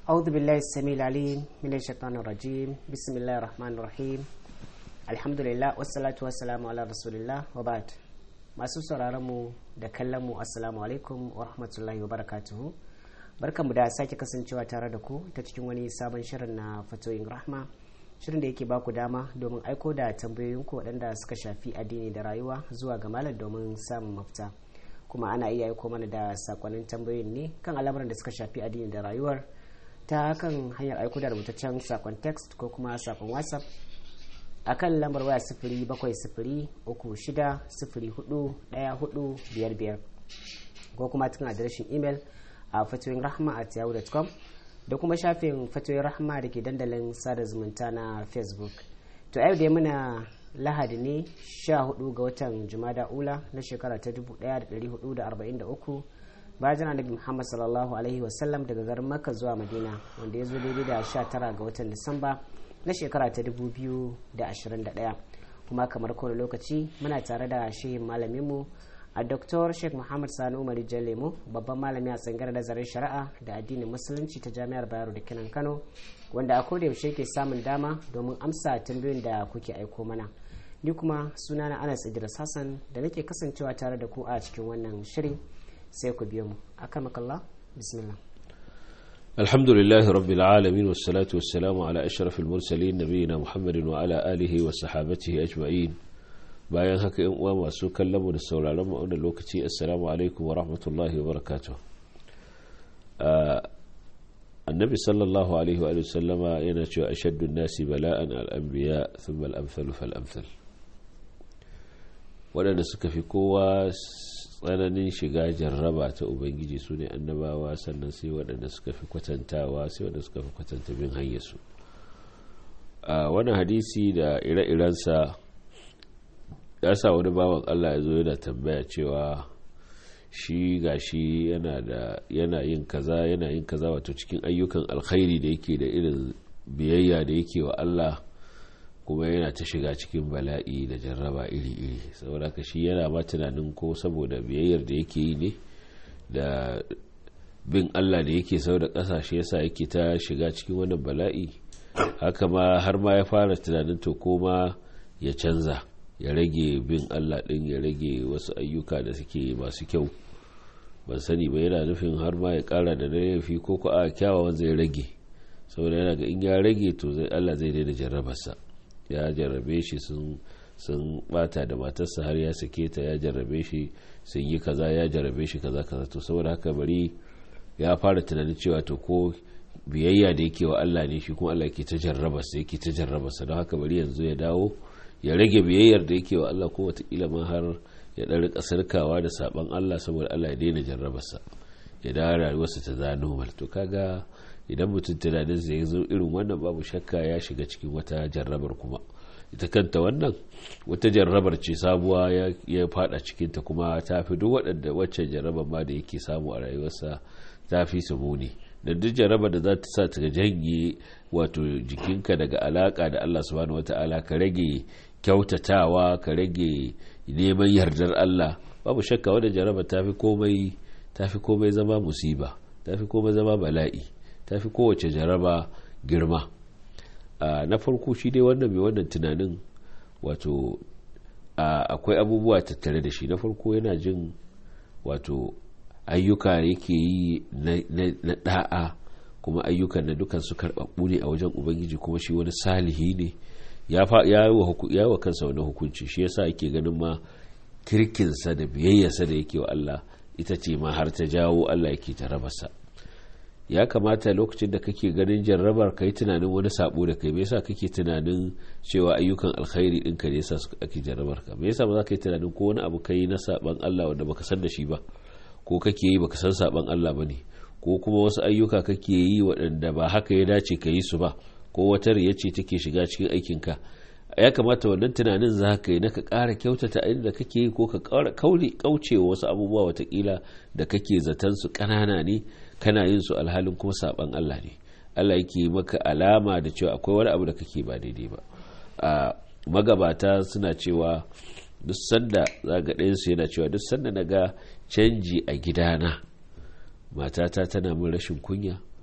أعوذ بالله السميع العليم من الشيطان الرجيم بسم الله الرحمن الرحيم الحمد لله والصلاة والسلام على رسول الله وبعد masu sauraron mu da kallon mu assalamu alaikum wa rahmatullahi wa barakatuhu barkanmu da sake kasancewa tare da ku ta cikin wani sabon shirin na fatoyin rahma shirin da yake baku dama domin aiko da tambayoyinku waɗanda suka shafi addini da rayuwa zuwa ga malam domin samun mafita kuma ana iya aiko mana da sakonnin tambayoyin ne kan al'amuran da suka shafi addini da rayuwar ta kan hanyar aiko da rubutaccen sakon text ko kuma sakon whatsapp a kan lambar waya sifiri bakwai sifiri uku shida sifiri hudu daya hudu biyar biyar ko kuma cikin adireshin imel a fatoyin rahama at yahoo.com da kuma shafin fatoyin rahama da ke dandalin sada zumunta na facebook to yau da muna lahadi ne 14 ga watan jumada ula na shekara ta 1443 bayan annabi muhammad sallallahu alaihi wasallam daga garin makka zuwa madina wanda ya zo daidai da 19 ga watan disamba na shekara ta 2021 kuma kamar kowane lokaci muna tare da shehin malaminmu a Dr. Sheikh Muhammad Sani Umar Lemo babban malami a tsangar nazarin shari'a da addinin musulunci ta Jami'ar Bayero da Kinan Kano wanda a koda yaushe ke samun dama domin amsa tambayoyin da kuke aiko mana. Ni kuma sunana Anas Idris Hassan da nake kasancewa tare da ku a cikin wannan shirin sai ku biyo mu. Akamakallah bismillah. الحمد لله رب العالمين والصلاة والسلام على أشرف المرسلين نبينا محمد وعلى آله وصحابته أجمعين bayan haka yan uwa masu kallon mu da sauraron mu wannan lokaci assalamu alaikum wa rahmatullahi wa barakatuh annabi sallallahu alaihi wa sallama yana cewa ashaddu nasi bala'an al-anbiya thumma al-amthal fal amthal waɗanda suka fi kowa tsananin shiga jarraba ta ubangiji su ne annabawa sannan sai waɗanda suka fi kwatantawa sai waɗanda suka fi kwatanta bin hanyarsu a wani hadisi da ire-irensa ya sa wani bawan allah ya zo yana tambaya cewa shi ga shi yana yin kaza yana yin kaza wato cikin ayyukan alkhairi da yake da irin biyayya da yake wa allah kuma yana ta shiga cikin bala'i da jarraba iri-iri saboda ka shi yana ma tunanin ko saboda biyayyar da yake yi ne da bin Allah da yake sau da ƙasashe yasa yake ta shiga cikin wannan bala'i haka ma har ma ya fara tunanin to koma ya canza ya rage bin Allah ɗin ya rage wasu ayyuka da suke masu kyau ban sani ba yana nufin har ma ya ƙara da laifi ko ko a kyawawan zai rage saboda yana ga in ya rage to Allah zai daina jarrabarsa ya jarrabe shi sun bata da matarsa har ya sake ta ya jarrabe shi sun yi kaza ya jarrabe shi kaza kaza to saboda haka bari ya fara tunanin cewa to ko biyayya da yake wa Allah ne shi kuma Allah yake ta jarraba sa yake ta jarraba sa don haka bari yanzu ya dawo ya rage biyayyar da yake wa Allah ko watakila ma har ya dan rika sarkawa da saban Allah saboda Allah ya daina jarraba sa ya dawo rayuwarsa ta zano mal to kaga idan mutum tunanin zai zo irin wannan babu shakka ya shiga cikin wata jarrabar kuma ita kanta wannan wata jarrabar ce sabuwa ya fada cikinta kuma ta fi duk waɗanda waccan jarrabar ma da yake samu a rayuwarsa ta fi su muni da duk jarrabar da za ta sa ta janye wato jikinka daga alaka da Allah subhanahu wata'ala ka rage kyautatawa ka rage neman yardar Allah babu shakka wadda jarrabar ta fi komai ta fi komai zama musiba ta fi komai zama bala'i ta fi kowace jaraba girma na farko shi dai wannan mai wannan tunanin wato akwai abubuwa tattare da shi na farko yana jin wato ayyuka yake yi na da'a kuma ayyukan na dukan su karɓaɓɓu ne a wajen ubangiji kuma shi wani salihi ne ya yi wa kansa wani hukunci shi yasa yake ganin ma kirkinsa da biyayyarsa da yake wa Allah ita ce ma har ta jawo Allah yake ta rabasa ya kamata lokacin da kake ganin jarrabar ka yi tunanin wani sabo da kai me yasa kake tunanin cewa ayyukan alkhairi ɗinka ne yasa ake jarrabar ka me yasa ba za ka yi tunanin ko wani abu kai na saban Allah wanda baka san da shi ba ko kake yi baka san saban Allah bane ko kuma wasu ayyuka kake yi waɗanda ba haka ya dace ka yi su ba ko wata riya ce take shiga cikin aikin ka ya kamata wannan tunanin za ka yi na ka ƙara kyautata inda kake yi ko ka ƙara kaucewa wasu abubuwa watakila da kake zaton su ƙanana ne kana yin su alhalin kuma saban Allah ne Allah yake maka alama da cewa akwai wani abu da kake ba daidai ba a magabata suna cewa duk sanda zaga ɗayansu yana cewa duk sanda na ga canji a gidana matata tana min rashin kunya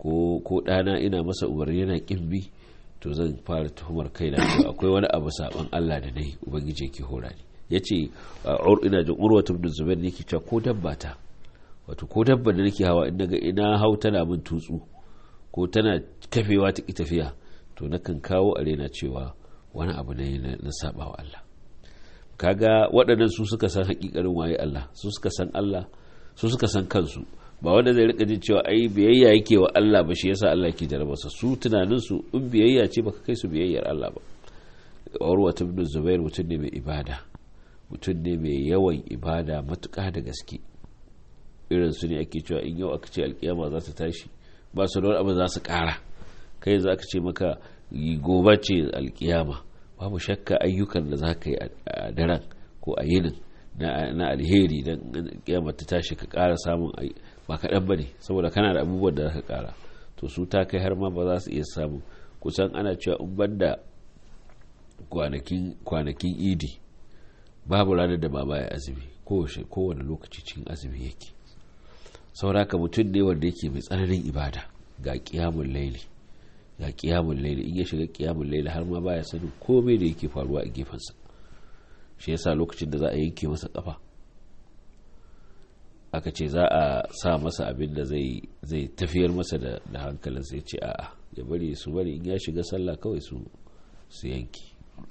ko ko ɗana ina masa umarni yana kin bi to zan fara tuhumar kaina cewa akwai wani abu saban Allah da nayi ubangiji yake hora ni yace ina jin urwatu ibn zubair ne ke cewa ko dabba ta wato ko dabba da nake hawa in daga ina hau tana min tutsu ko tana kafewa ta tafiya to nakan kawo a rena cewa wani abu ne na saba wa Allah kaga waɗannan su suka san hakikarin waye Allah su suka san Allah su suka san kansu ba wanda zai rika jin cewa ai biyayya yake wa Allah ba shi yasa Allah ke jarabarsa su tunanin su in biyayya ce baka kai su biyayyar Allah ba Urwa ibn Zubair mutum ne mai ibada mutum ne mai yawan ibada matuƙa da gaske irin su ne ake cewa in yau aka ce alkiyama za ta tashi ba su da wani abu za su ƙara kai za ka ce maka gobe ce alkiyama babu shakka ayyukan da za ka yi a daren ko a yinin na alheri don kiyama ta tashi ka ƙara samun ba kaɗan ba ne saboda kana da abubuwan da za ka ƙara to su ta kai har ma ba za su iya samun kusan ana cewa in banda kwanakin idi babu ranar da ba baya azumi kowane lokaci cikin azumi yake sauraka mutum ne wanda yake mai tsananin ibada ga kiyamun laili ga kiyamun laili in ya shiga kiyamun laili har ma baya sanin komai da yake faruwa a gefensa shi yasa lokacin da za a yanke masa kafa aka ce za a sa masa abin da zai tafiyar masa da hankalin sai ce a'a ya bari su bari in ya shiga sallah kawai su su yanki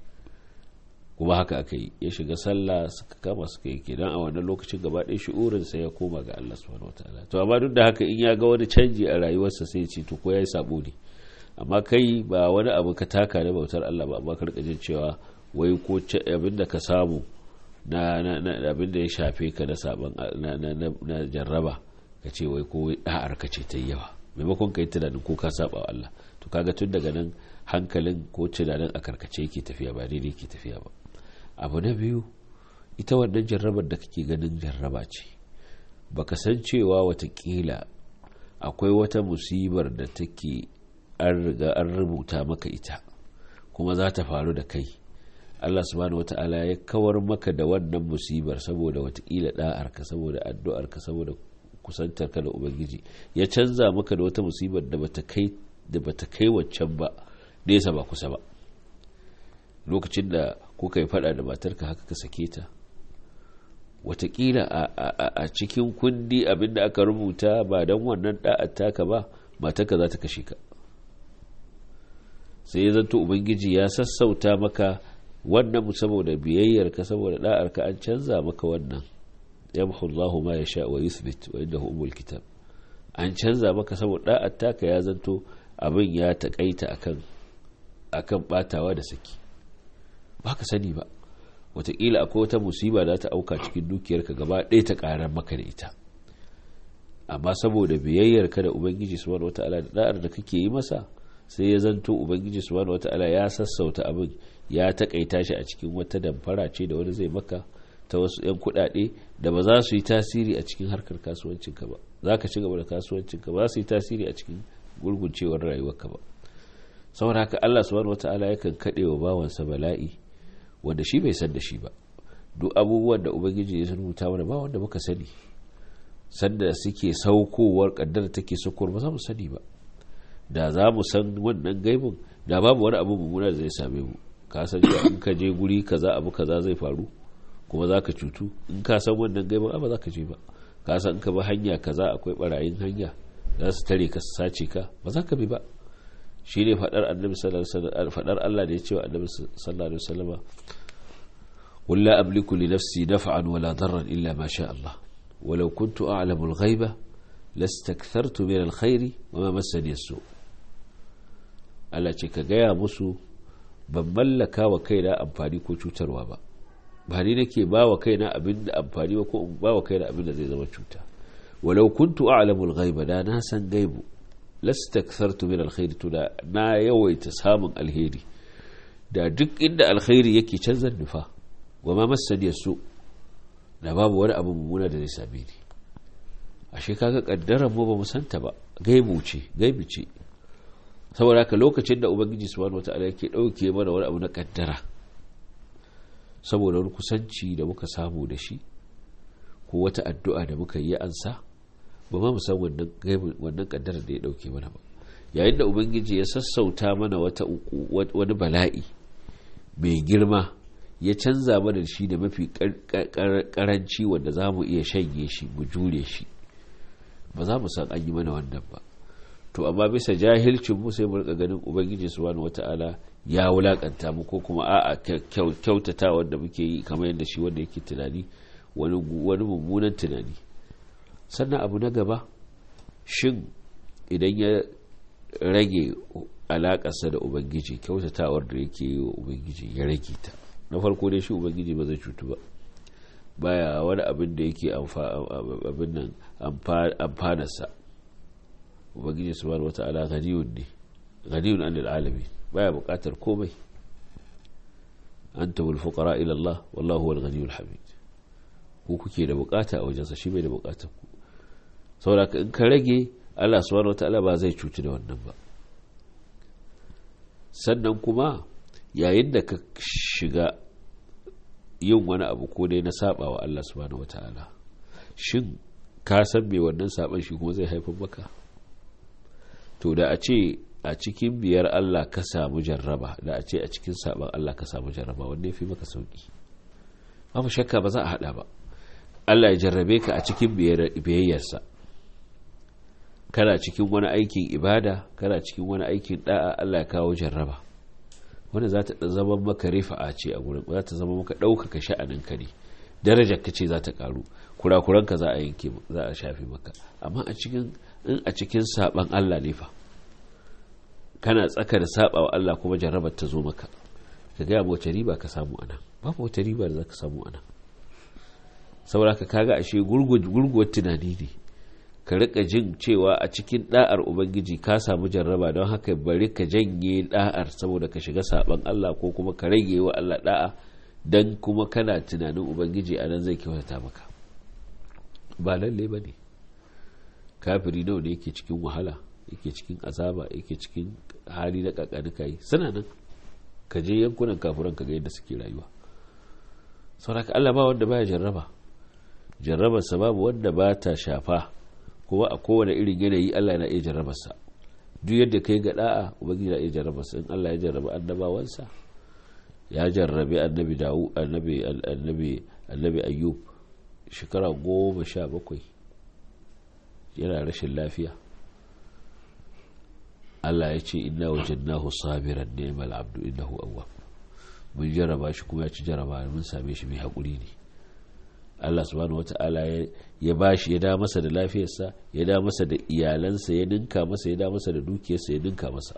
kuma haka aka yi ya shiga sallah suka kama suka yi kenan a wannan lokacin gaba ɗaya shi'urin sai ya koma ga Allah subhanahu wataala to amma duk da haka in ya ga wani canji a rayuwarsa sai ya ce to ko yayi sabo ne amma kai ba wani abu ka taka na bautar Allah ba amma ka rika jin cewa wai ko abin da ka samu na abin da ya shafe ka na saban na jarraba ka ce wai ko da'ar ka ce ta yawa maimakon ka yi tunanin ko ka saba wa Allah to kaga tun daga nan hankalin ko tunanin a karkace yake tafiya ba daidai yake tafiya ba abu na biyu ita wannan jarrabar da kake ganin jarraba ce baka san cewa watakila akwai wata musibar da take an riga an rubuta maka ita kuma za ta faru da kai Allah subhanahu wata'ala ya kawar maka da wannan musibar saboda watakila da'arka saboda addu'arka saboda kusantarka da ubangiji ya canza maka da wata musibar da bata kai da bata kai waccan ba nesa ba kusa ba lokacin da kuka yi fada da matarka haka ka sake ta watakila a cikin kundi abinda aka rubuta ba don wannan da'ar taka ba matarka za ta kashe ka sai ya zanto ubangiji ya sassauta maka wannan saboda biyayyarka saboda da'arka an canza maka wannan yamhu Allahu ma yasha wa yuthbit wa indahu umul kitab an canza maka saboda da'ar taka ya zanto abin ya takaita akan akan batawa da saki ba ka sani ba wataƙila akwai wata musiba da ta auka cikin dukiyarka gaba ɗaya ta ƙarar maka da ita amma saboda biyayyarka da ubangiji subhanahu wata'ala da da'ar da kake yi masa sai ya zanto ubangiji subhanahu wata'ala ya sassauta abin ya takaita shi a cikin wata damfara ce da wani zai maka ta wasu 'yan kuɗaɗe da ba za su yi tasiri a cikin harkar kasuwancinka ba za ka ci gaba da kasuwancinka ba za su yi tasiri a cikin gurguncewar rayuwarka ba saboda haka Allah subhanahu wata'ala yakan kaɗe wa bawansa bala'i wanda shi bai san da shi ba duk abubuwan da ubangiji ya rubuta mana ba wanda muka sani sanda suke saukowar kaddara take saukowar ba za mu sani ba da za mu san wannan gaibin da babu wani abu mummuna da zai same mu ka san cewa in ka je guri kaza abu kaza zai faru kuma za ka cutu in ka san wannan gaibin ba za ka je ba ka san in ka bi hanya kaza akwai barayin hanya za su tare ka su sace ka ba za ka bi ba shi ne faɗar annabi faɗar Allah da ya ce wa annabi sallallahu alaihi wasallam qul la amliku li nafsi naf'an wala darran illa ma sha Allah walau kuntu a'lamu al-ghaiba lastakthartu min al-khairi wa ma massani as-su Allah ce ka gaya musu ban mallaka wa kaina amfani ko cutarwa ba ba ni nake ba wa kaina abin da amfani ba ko in ba wa kaina abin da zai zama cuta walau kuntu a'lamu al-ghaiba da na san gaibu lastakthartu min alkhairi to da na yawaita samun alheri da duk inda alkhairi yake canza nufa wa ma masani su da babu wani abu mummuna da zai same ni ashe kaga kaddarar mu ba mu santa ba gaibu ce gaibi ce saboda haka lokacin da ubangiji subhanahu wataala yake dauke mana wani abu na kaddara saboda wani kusanci da muka samu da shi ko wata addu'a da muka yi ansa ba ma mu san wannan wannan kaddara da ya dauke mana ba yayin da ubangiji ya sassauta mana wata wani bala'i mai girma ya canza mana shi da mafi karanci wanda za mu iya shanye shi mu jure shi ba za mu san an yi mana wannan ba to amma bisa jahilcin mu sai mu rika ganin ubangiji subhanahu wata'ala ya wulakanta mu ko kuma a'a kyautata wanda muke yi kamar yadda shi wanda yake tunani wani wani mummunan tunani sannan abu na gaba shin idan ya rage alakarsa da ubangiji kyautatawar da yake yi wa ubangiji ya rage ta na farko dai shi ubangiji ba zai cutu ba baya wani abin da yake abin nan amfanarsa ubangiji subhanahu wata'ala ganiyun ne ganiyun an al'alami baya bukatar komai anta wal fuqara ila Allah wallahu huwal ghaniyul hamid ku kuke da bukata a wajensa shi bai da bukatar ku saboda in ka rage Allah subhanahu wata'ala ba zai cuci da wannan ba sannan kuma yayin da ka shiga yin wani abu ko dai na saba wa Allah subhanahu wata'ala shin ka san me wannan saban shi kuma zai haifar maka to da a ce a cikin biyar Allah ka samu jarraba da a ce a cikin saban Allah ka samu jarraba wanda ya fi maka sauki babu shakka ba za a hada ba Allah ya jarrabe ka a cikin biyayyarsa kana cikin wani aikin ibada kana cikin wani aikin da'a Allah ya kawo jarraba wanda za ta zama maka rifa'a ce a gurin za ta zama maka ɗaukaka sha'aninka ne darajar ka ce za ta karu kurakuranka za a yanke za a shafi maka amma a cikin in a cikin saban Allah ne fa kana tsaka da saba wa Allah kuma jarrabar ta zo maka ka ga wace riba ka samu anan babu wata riba da za ka samu anan saboda ka kaga ashe gurguwar tunani ne ka rika jin cewa a cikin da'ar ubangiji ka samu jarraba don haka bari ka janye da'ar saboda ka shiga saban Allah ko kuma ka rage wa Allah da'a dan kuma kana tunanin ubangiji a nan zai kyautata maka ba lalle ba ne kafiri nawa ne yake cikin wahala yake cikin azaba yake cikin hali na kakanika yi suna nan ka je yankunan kafiran ka ga yadda suke rayuwa sauraka Allah ba wanda baya jarraba jarrabarsa babu wanda ba ta shafa kuma a kowane irin yanayi Allah na iya jarrabarsa duk yadda kai ga da'a ubangiji na iya jarrabarsa in Allah ya jarraba annabawansa ya jarrabe annabi dawu annabi annabi annabi ayyub shekara goma sha bakwai yana rashin lafiya Allah ya ce inna wajadnahu sabiran ni'mal abdu innahu awwab mun jarraba shi kuma ya ci jarraba mun same shi mai hakuri ne Allah subhanahu wata'ala ya bashi ya da masa da lafiyarsa ya da masa da iyalansa ya ninka masa ya da masa da dukiyarsa ya ninka masa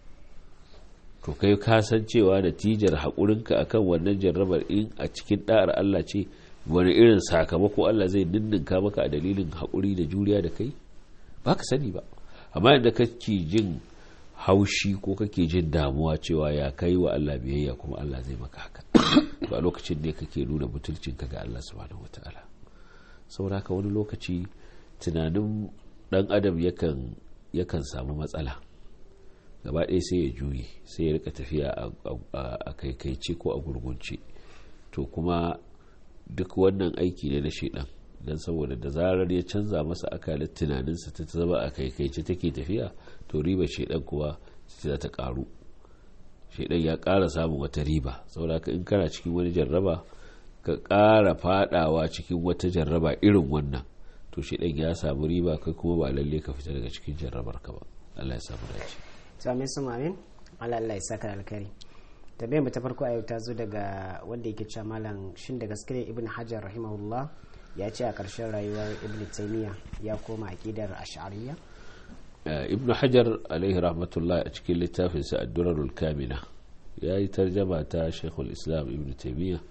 to kai ka san cewa natijar haƙurinka akan wannan jarrabar in a cikin da'ar Allah ce wani irin sakamako Allah zai ninninka maka a dalilin haƙuri da juriya da kai ba ka sani ba amma yadda kake jin haushi ko kake jin damuwa cewa ya kai wa Allah biyayya kuma Allah zai maka haka to a lokacin ne kake nuna butulcinka ga Allah subhanahu wataala saboda haka wani lokaci tunanin dan adam yakan yakan samu matsala gaba ɗaya sai ya juye sai ya rika tafiya a kaikaice ko a gurgunce to kuma duk wannan aiki ne na shaidan don saboda da zarar ya canza masa akalin tunaninsa ta zama a kaikaice take tafiya to riba shaidan kuwa za ta karu shaidan ya kara samun wata riba saboda in kana cikin wani jarraba ka kara fadawa cikin wata jarraba irin wannan to shaidan ya samu riba kai kuma ba lalle ka fita daga cikin jarrabar ka ba Allah ya samu dace to amin su amin Allah Allah ya saka alkhairi tambayar mu ta farko a yau ta zo daga wanda yake cewa malam shin da gaske ne ibn hajar rahimahullah ya ce a ƙarshen rayuwar ibn taymiya ya koma aqidar ash'ariyya ibn hajar alaihi rahmatullah a cikin littafin sa ad-durarul kamina ya yi tarjama ta shaykhul islam ibn taymiya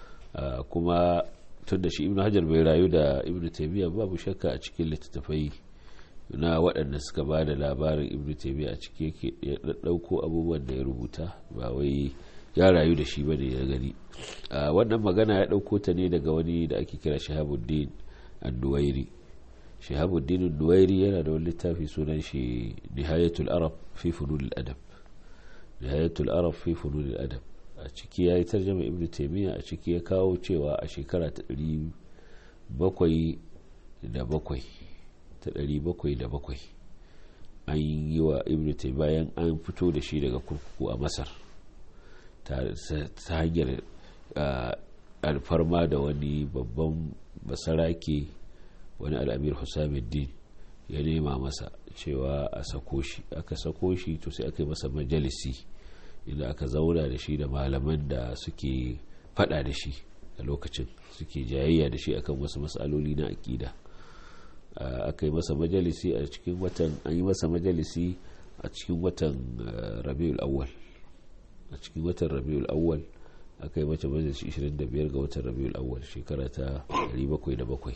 kuma tun da shi ibn hajar bai rayu da ibn taymiya babu shakka a cikin littattafai na waɗanda suka ba da labarin ibn taymiya a ciki yake ya ɗauko abubuwan da ya rubuta ba wai ya rayu da shi bane ya gani wannan magana ya ɗauko ta ne daga wani da ake kira shahabuddin ad-duwairi shahabuddin ad-duwairi yana da wani littafi sunan shi nihayatul arab fi funul adab nihayatul arab fi funul adab a ciki ya yi tarjama ibn taymiya a ciki ya kawo cewa a shekara ta ɗari bakwai da bakwai ta 707 an yi wa ibn bayan an fito da shi daga kurkuku a masar ta hanyar alfarma da wani babban basarake wani al'amir husamuddin ya nema masa cewa a sako shi aka sako shi to sai aka yi masa majalisi inda aka zauna da shi da malaman da suke fada da shi a lokacin suke jayayya da shi akan wasu matsaloli na aƙida aka yi masa majalisi a cikin watan an yi masa majalisi a cikin watan rabiul awwal a cikin watan rabiul awwal aka yi mace majalisi 25 ga watan rabiul awwal shekara ta 707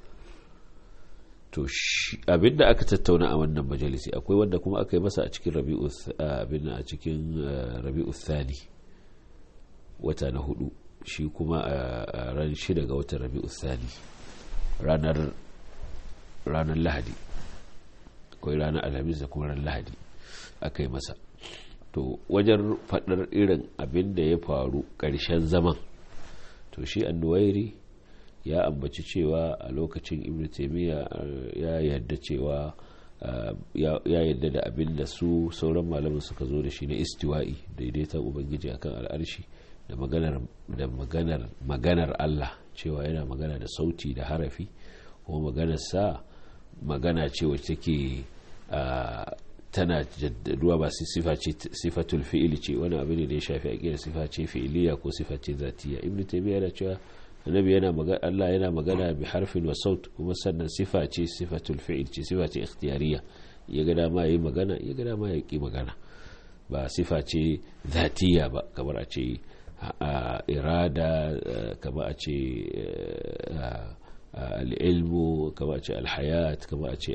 to abinda aka tattauna a wannan majalisi akwai wanda kuma aka yi masa a cikin rabi'u abin a cikin rabi'u thani wata na hudu shi kuma a ran shida ga watan rabi'u thani ranar ranar lahadi akwai ranar alhamis da kuma ran lahadi aka yi masa to wajen faɗar irin abin da ya faru ƙarshen zaman to shi annuwairi ya ambaci cewa a lokacin ibn taimiyya ya yarda cewa ya yarda da abin da su sauran malaman suka zo da shi na istiwa'i daidaiton ubangiji akan al'arshi da maganar da maganar maganar Allah cewa yana magana da sauti da harafi kuma maganar sa magana ce wacce take tana jaddaduwa ba sifa ce sifatul fi'ili ce wani abu ne da ya shafi aqida sifa ce fi'iliya ko sifa ce zatiya ibn taimiyya yana cewa annabi yana magana Allah yana magana bi harfin wa saut kuma sannan sifa ce sifatul fi'il ce sifa ce ikhtiyariya ya ga dama yayi magana ya ga dama ya ki magana ba sifa ce zatiya ba kamar a ce irada kamar a ce al-ilmu kamar a ce al-hayat kamar a ce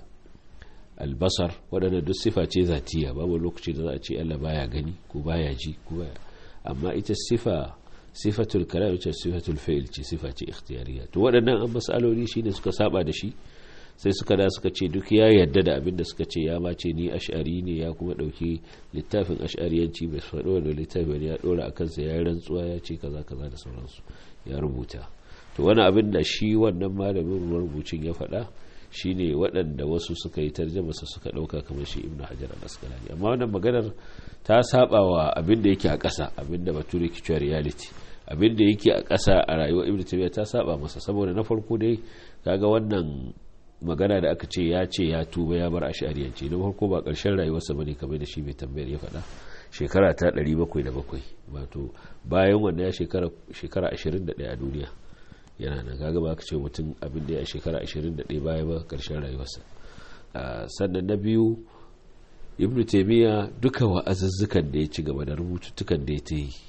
albasar waɗanda duk sifa ce zatiya babu lokaci da za a ce Allah baya gani ko baya ji ko baya amma ita sifa sifatul kalam ce sifatul fi'il ce sifa ce ikhtiyariya to waɗannan an masaloli shine suka saba da shi sai suka da suka ce duk ya yarda da abin da suka ce ya ma ce ni ash'ari ne ya kuma dauki littafin ash'ariyanci bai faɗo da littafin ya dora a kansa ya yi rantsuwa ya ce kaza kaza da sauransu ya rubuta to wani abin da shi wannan malamin marubucin ya faɗa shine waɗanda wasu suka yi tarjamasa suka ɗauka kamar shi ibnu hajar al-asqalani amma wannan maganar ta saba wa abin da yake a ƙasa abin da bature ke cewa reality abin da yake a ƙasa a rayuwar ibnu taymiya ta saba masa saboda na farko dai kaga wannan magana da aka ce ya ce ya tuba ya bar ashariyanci na farko ba ƙarshen rayuwarsa bane kamar da shi mai tambayar ya faɗa shekara ta 707 wato bayan wannan ya shekara shekara 21 a duniya yana nan kaga ba ka ce mutum abin da ya shekara 21 baya ba karshen rayuwarsa sannan na biyu ibnu taimiyya duka wa'azuzzukan da ya ci gaba da rubututtukan da ya ta yi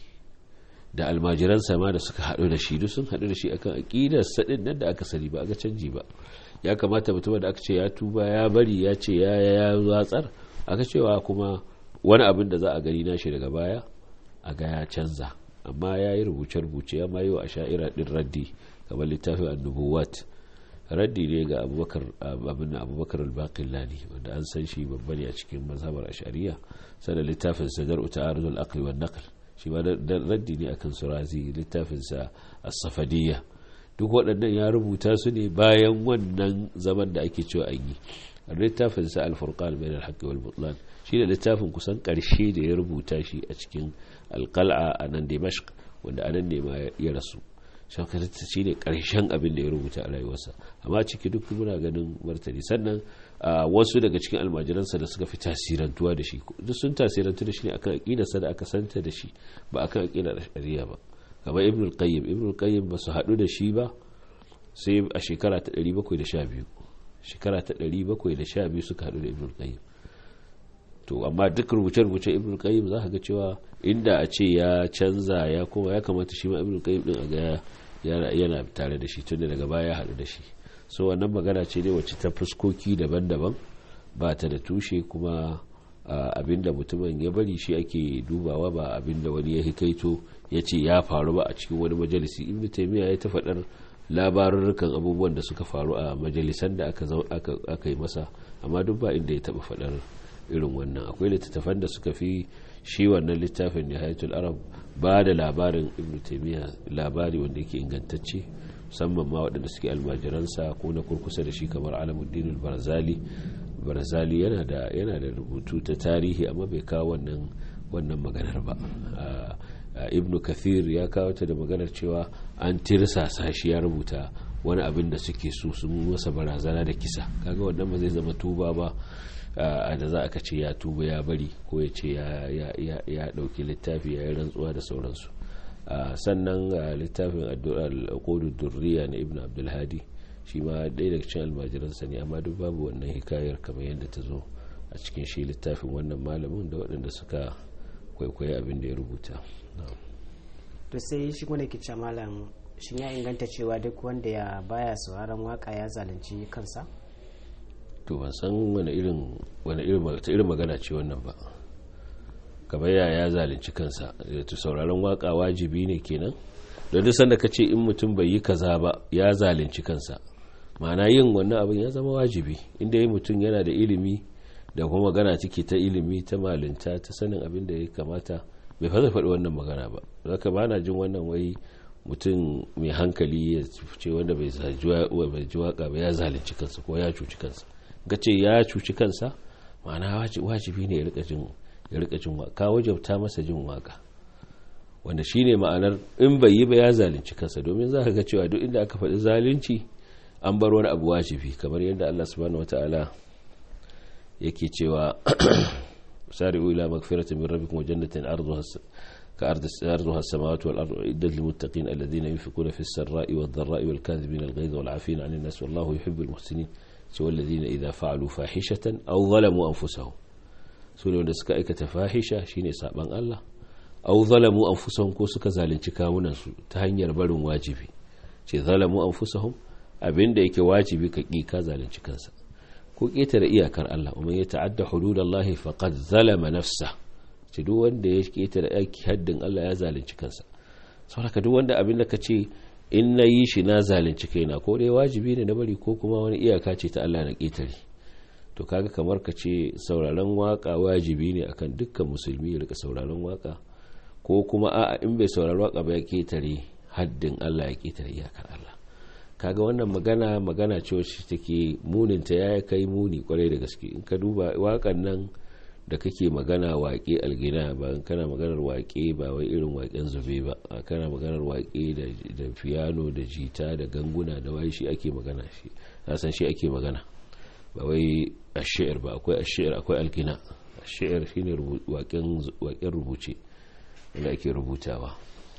da almajiransa ma da suka haɗu da shi duk sun haɗu da shi akan aƙidar saɗin nan da aka sani ba aka canji ba ya kamata mutum da aka ce ya tuba ya bari ya ce ya ya watsar aka cewa kuma wani abin da za a gani nashi daga baya a ga ya canza amma ya yi rubuce-rubuce ya mayo a sha'ira ɗin raddi kamar littafin annubuwat raddi ne ga abubakar abin abubakar al-baqillani wanda an san shi babba ne a cikin mazhabar ashariya sannan littafin sa dar'u ta'arudul aqli wan naql shi ma raddi ne akan surazi littafin sa as-safadiyya duk waɗannan ya rubuta su ne bayan wannan zaman da ake cewa an yi littafin sa al-furqan bain al-haqqi wal butlan shi da littafin kusan ƙarshe da ya rubuta shi a cikin alƙal'a a nan dimashq wanda anan ne ma ya rasu shakarta shi ne ƙarshen abin da ya rubuta a rayuwarsa amma ciki duk muna ganin martani sannan wasu daga cikin almajiransa da suka fi tasirantuwa da shi duk sun tasirantu da shi ne akan aƙidarsa da aka santa da shi ba akan aƙidar shari'a ba kamar ibn al-qayyim ibn al-qayyim ba su haɗu da shi ba sai a shekara ta 712 shekara ta 712 suka haɗu da ibn al-qayyim to amma duk rubuce-rubuce ibn qayyim za ka ga cewa inda a ce ya canza ya kuma ya kamata shi ma ibn qayyim din a ga yana tare da shi tunda daga baya ya haɗu da shi so wannan magana ce ne wacce ta fuskoki daban-daban ba ta da tushe kuma abinda mutumin ya bari shi ake dubawa ba abinda wani ya hikaito ya ce ya faru ba a cikin wani majalisi ibn taymiya ya ta faɗar labarurrukan abubuwan da suka faru a majalisan da aka yi masa amma duk ba inda ya taɓa faɗar irin wannan akwai littattafan da suka fi shi wannan littafin nihayatul arab ba da labarin ibn taymiya labari wanda yake ingantacce musamman ma waɗanda suke almajiransa ko na kurkusa da shi kamar alamuddin barzali barzali yana da yana da rubutu ta tarihi amma bai kawo wannan wannan maganar ba ibnu kathir ya kawo ta da maganar cewa an tirsasa shi ya rubuta wani abin da suke so sun masa barazana da kisa kaga wannan ba zai zama tuba ba a da za a ce ya tuba ya bari ko ya ce ya dauki littafi ya yi rantsuwa da sauransu sannan littafin al'ukudu durriya na ibn abdulhadi shi ma ɗaya daga cikin almajiransa ne amma duk babu wannan hikayar kamar yadda ta zo a cikin shi littafin wannan malamin da waɗanda suka kwaikwayi abin da ya rubuta to sai shi kuma ke ce malam shin ya inganta cewa duk wanda ya baya sauraron waka ya zalunci kansa to ban san wani irin wani irin magana ce wannan ba kamar ya ya zalunci kansa to sauraron waka wajibi ne kenan don duk sanda ka ce in mutum bai yi kaza ba ya zalunci kansa ma'ana yin wannan abin ya zama wajibi inda yi mutum yana da ilimi da kuma magana ciki ta ilimi ta malinta ta sanin abin da ya kamata bai fasa faɗi wannan magana ba zaka ba na jin wannan wai mutum mai hankali ya ce wanda bai ji waka ba ya zalunci kansa ko ya cuci kansa ga ce ya cuci kansa ma'ana wajibi ne ya rika jin waka ka wajabta masa jin waka wanda shine ma'anar in bai yi ba ya zalunci kansa domin za ka ga cewa duk inda aka faɗi zalunci an bar wani abu wajibi kamar yadda Allah subhanahu wataala yake cewa sari'u ila magfiratin min rabbikum wa jannatin arduha كأرض أرضها السماوات والأرض عدت للمتقين الذين ينفقون في السراء والضراء والكاذبين الغيظ والعافين عن الناس والله يحب المحسنين سوى الذين إذا فعلوا فاحشة أو ظلموا أنفسهم سوى wanda suka aikata fahisha shine saban Allah aw zalamu anfusahum ko suka zalunci kawunan su ta hanyar barin wajibi ce zalamu anfusahum abinda yake wajibi ka ki ka zalunci kansa ko ketare iyakar Allah umman ya ta'adda hududallahi faqad zalama nafsa ce duk wanda ya ketare aiki haddin Allah ya zalunci kansa saboda duk wanda abin da ka ce in na yi shi na zalunci kaina ko dai wajibi ne na bari ko kuma wani iyaka ce ta Allah na ketare to kaga kamar ka ce sauraron waka wajibi ne akan dukkan musulmi ya rika sauraron waka ko kuma a'a in bai saurari waka ba ya ketare haddin Allah ya ketare iyakar Allah kaga wannan magana magana ce wacce take muninta ya kai muni kwarai da gaske in ka duba wakan nan da kake magana waƙe algina ba kana maganar waƙe ba wai irin waƙen zube ba kana maganar waƙe da fiyano da jita da ganguna da wai shi ake magana shi san shi ake magana ba wai ashir ba akwai ashir akwai algina ashir shine waƙen rubuce wanda ake rubutawa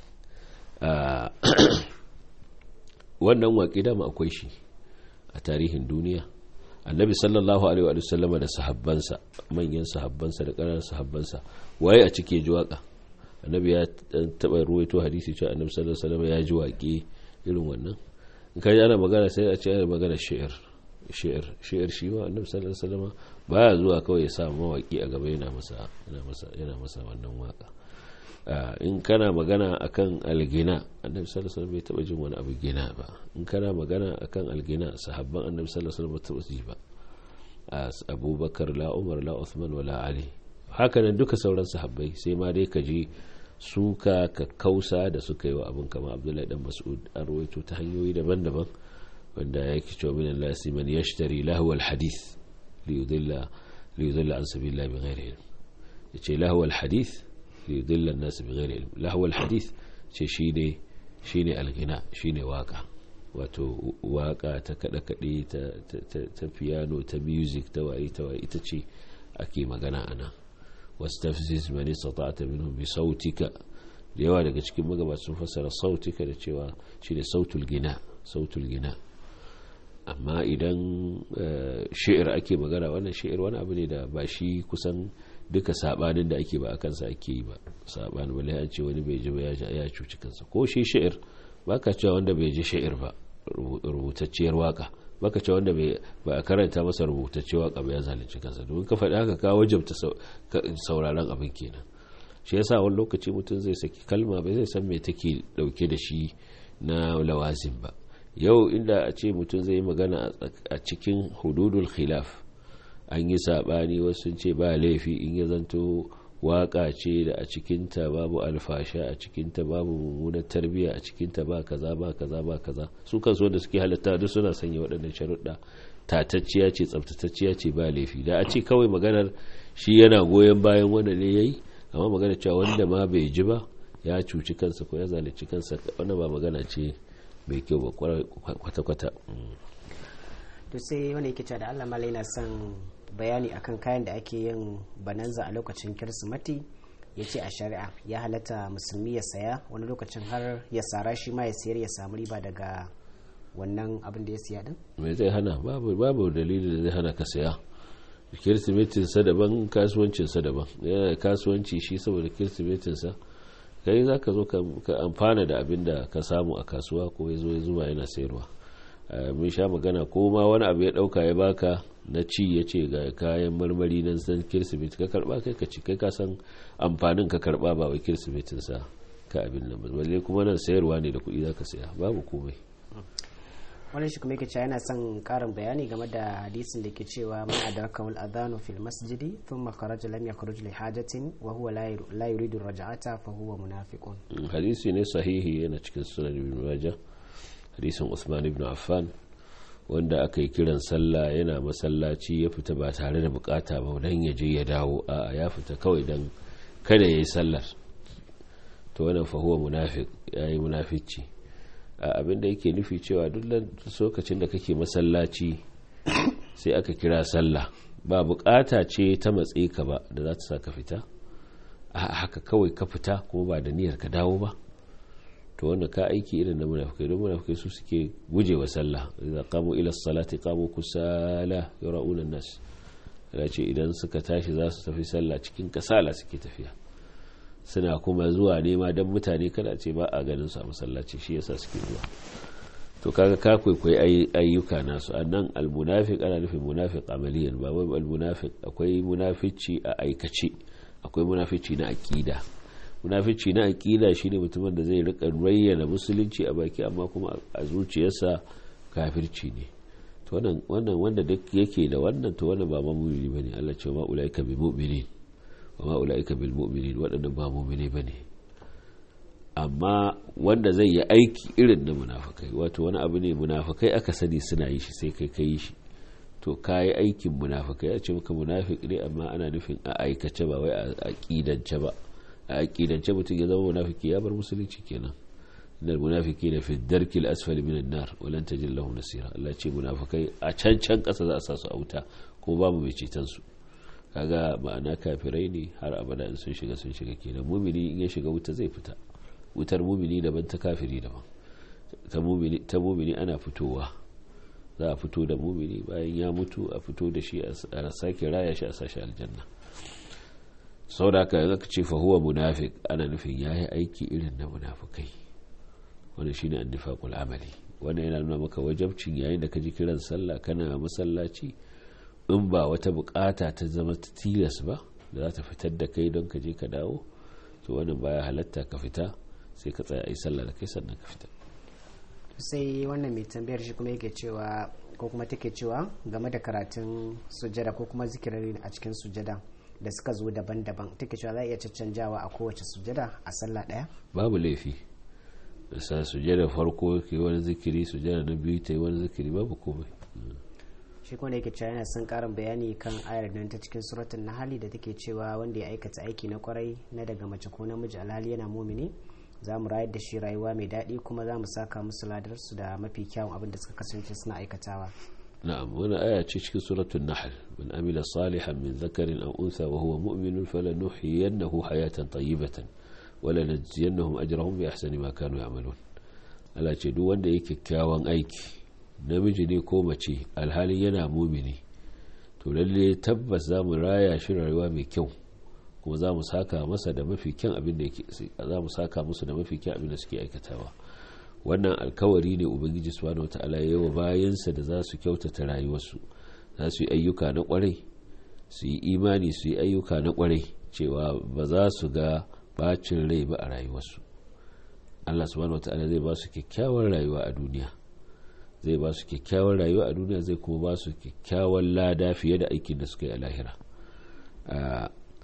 wannan waƙe dama akwai shi a tarihin duniya annabi sallallahu alaihi wa sallama da sahabbansa manyan sahabbansa da ƙananan sahabbansa waye a cike ji waka annabi ya taɓa ruwaito hadisi cewa annabi sallallahu alaihi wa sallama ya ji waƙe irin wannan in ka ana magana sai a ce ana magana shi'ir shi'ir shi'ir shi ma annabi sallallahu alaihi wa sallama baya zuwa kawai ya sa mawaƙi a gaba yana masa yana masa yana masa wannan waka in kana magana akan algina annabi sallallahu alaihi wasallam bai taba jin wani abu gina ba in kana magana akan algina sahabban annabi sallallahu alaihi wasallam ba taba ji ba abubakar la umar la uthman wala ali haka nan duka sauran sahabbai sai ma dai ka ji suka ka kausa da suka yi wa abin kama abdullahi dan mas'ud an rawaito ta hanyoyi daban-daban wanda yake cewa min Allah man yashtari lahu alhadith li yudilla li yudilla an sabilillah bighairi ilm yace lahu alhadith ليضل الناس بغير علم لهو الحديث ce shine shine algina shine waka wato waka ta kada kade ta ta piano ta music ta waye ta waye ita ce ake magana ana wastafziz man istata'ta minhum bi sautika da yawa daga cikin magabata sun fassara sautika da cewa shine sautul gina sautul gina amma idan shi'ir ake magana wannan shi'ir wani abu ne da ba shi kusan duka sabanin da ake ba a kansa ake yi ba sabanin wale an ce wani bai ji ba ya cuci kansa ko shi sha'ir ba ka cewa wanda bai ji sha'ir ba rubutacciyar waka ba ka cewa wanda ba a karanta masa rubutacciyar waka ba ya zalunci kansa domin ka faɗi haka ka wajabta sauraron abin kenan shi yasa wani lokaci mutum zai saki kalma bai zai san me take dauke da shi na lawazin ba yau inda a ce mutum zai yi magana a cikin hududul khilaf an yi saɓani wasu sun ce ba laifi in ya zanto waka ce da a cikinta babu alfasha a cikinta babu mummunar tarbiyya a cikinta ba kaza ba kaza ba kaza su kansu wanda suke halatta duk suna sanya waɗannan sharuɗa tatacciya ce tsaftatacciya ce ba laifi da a ce kawai maganar shi yana goyon bayan wanda ne yayi amma magana cewa wanda ma bai ji ba ya cuci kansa ko ya zalunci kansa wannan ba magana ce mai kyau ba kwata-kwata to sai wani yake cewa da Allah malai na son bayani akan kayan da ake yin bananza a lokacin kirsimati ya ce a shari'a ya halatta musulmi ya saya wani lokacin har ya sara shi ma ya sayar ya samu riba daga wannan abin da ya siya din mai zai hana babu babu dalili da zai hana ka saya kirsimetin sa daban kasuwancin sa daban yana kasuwanci shi saboda kirsimetin sa kai za ka zo ka amfana da abin da ka samu a kasuwa ko ya zo ya zuba yana sayarwa mun sha magana ko ma wani abu ya dauka ya baka na ci ya ce ga kayan marmari nan san kirsimeti ka karba kai ka ci kai ka san amfanin ka karba ba wai kirsimetin sa ka abin nan balle kuma nan sayarwa ne da kuɗi za ka saya babu komai wani shi kuma yake cewa yana son karin bayani game da hadisin da ke cewa man adraka wal adhanu fil masjidi thumma kharaja lam yakhruj li hajatin wa huwa la yuridu raj'ata fa huwa munafiqun hadisi ne sahihi yana cikin sunan ibn majah hadisin Usman ibn Affan wanda aka yi kiran sallah yana masallaci ya fita ba tare da bukata ba dan ya je ya dawo a ya fita kawai dan kada yayi sallar to wannan fa huwa munafiq yayi munafici abin da yake nufi cewa duk lokacin da kake masallaci sai aka kira sallah ba bukata ce ta matse ka ba da za ta sa ka fita a haka kawai ka fita kuma ba da niyyar ka dawo ba to wanda ka aiki irin na munafikai don munafikai su suke guje wa sallah idan qamu ila salati qamu kusala yura'una nas ya ce idan suka tashi za su tafi sallah cikin kasala suke tafiya suna kuma zuwa nema don mutane kada ce ba a ganin su a masallaci shi yasa suke zuwa to kaga ka kwaikwayi ayyuka nasu annan almunafiq ana nufin munafiq amaliyan ba wai almunafiq akwai munafici a aikace akwai munafici na aqida munafici na aqida shine mutumin da zai rika rayyana musulunci a baki amma kuma a zuciyarsa kafirci ne to wannan wannan wanda duk yake da wannan to wannan ba mamuni bane Allah ce ma ulaika bi mu'minin wa ma ulaika bil mu'minin wadannan ba mu'mini bane amma wanda zai yi aiki irin na munafikai wato wani abu ne munafikai aka sani suna yi shi sai kai kai shi to kayi aikin munafikai ya ce maka munafik ne amma ana nufin a aikace ba wai a aqidance ba a aƙidance mutum ya zama munafiki ya bar musulunci kenan innal munafiki na fi darkil asfali minan nar walan tajid lahu nasira Allah ce munafikai a can can ƙasa za a sa su a wuta ko babu mai ceton su kaga ma'ana kafirai ne har abada in sun shiga sun shiga kenan mumini in ya shiga wuta zai fita wutar mumini daban ta kafiri daban ta mumini ta mumini ana fitowa za a fito da mumini bayan ya mutu a fito da shi a sake raya shi a sashi aljanna sau da aka zaka ce fahuwa munafik ana nufin ya yi aiki irin na munafukai wanda shine annifaqul amali wannan yana nuna maka wajabcin yayin da ka ji kiran sallah kana masallaci in ba wata bukata ta zama ta tilas ba da za ta fitar da kai don ka je ka dawo to wannan baya halatta ka fita sai ka tsaya yi sallah da kai sannan ka fita sai wannan mai tambayar shi kuma yake cewa ko kuma take cewa game da karatun sujada ko kuma zikirari a cikin sujada da suka zo daban-daban take cewa za a iya caccanjawa a kowace sujada a sallah daya babu laifi sa sujada farko ke wani zikiri sujada na biyu ta yi wani zikiri babu komai shi kuma yake cewa yana son karin bayani kan ayar nan ta cikin suratun nahali da take cewa wanda ya aikata aiki na kwarai na daga mace ko namiji alhali yana mumini za mu rayar da shi rayuwa mai daɗi kuma za mu saka musu ladarsu da mafi kyawun abin da suka kasance suna aikatawa na'am wani aya ce cikin suratul nahl man amila salihan min zakarin aw unsa wa huwa mu'minun falanuhyiyannahu hayatan tayyibatan wa lanajziyannahum ajrahum bi ahsani ma kanu ya'malun Allah ce duk wanda yake kyakkyawan aiki namiji ne ko mace alhalin yana mumini to lalle tabbas za mu raya shi rayuwa mai kyau kuma za mu saka masa da mafi kyan abin da yake za mu saka musu da mafi kyan abin da suke aikatawa wannan alkawari ne ubangiji subhanahu wataala ya wa bayansa da za su kyautata rayuwarsu za su yi ayyuka na kwarai su yi imani su yi ayyuka na kwarai cewa ba za su ga bacin rai ba a rayuwarsu Allah subhanahu wataala zai ba su kyakkyawar rayuwa a duniya zai ba su kyakkyawar rayuwa a duniya zai kuma ba su kyakkyawar lada fiye da aikin da suka yi a lahira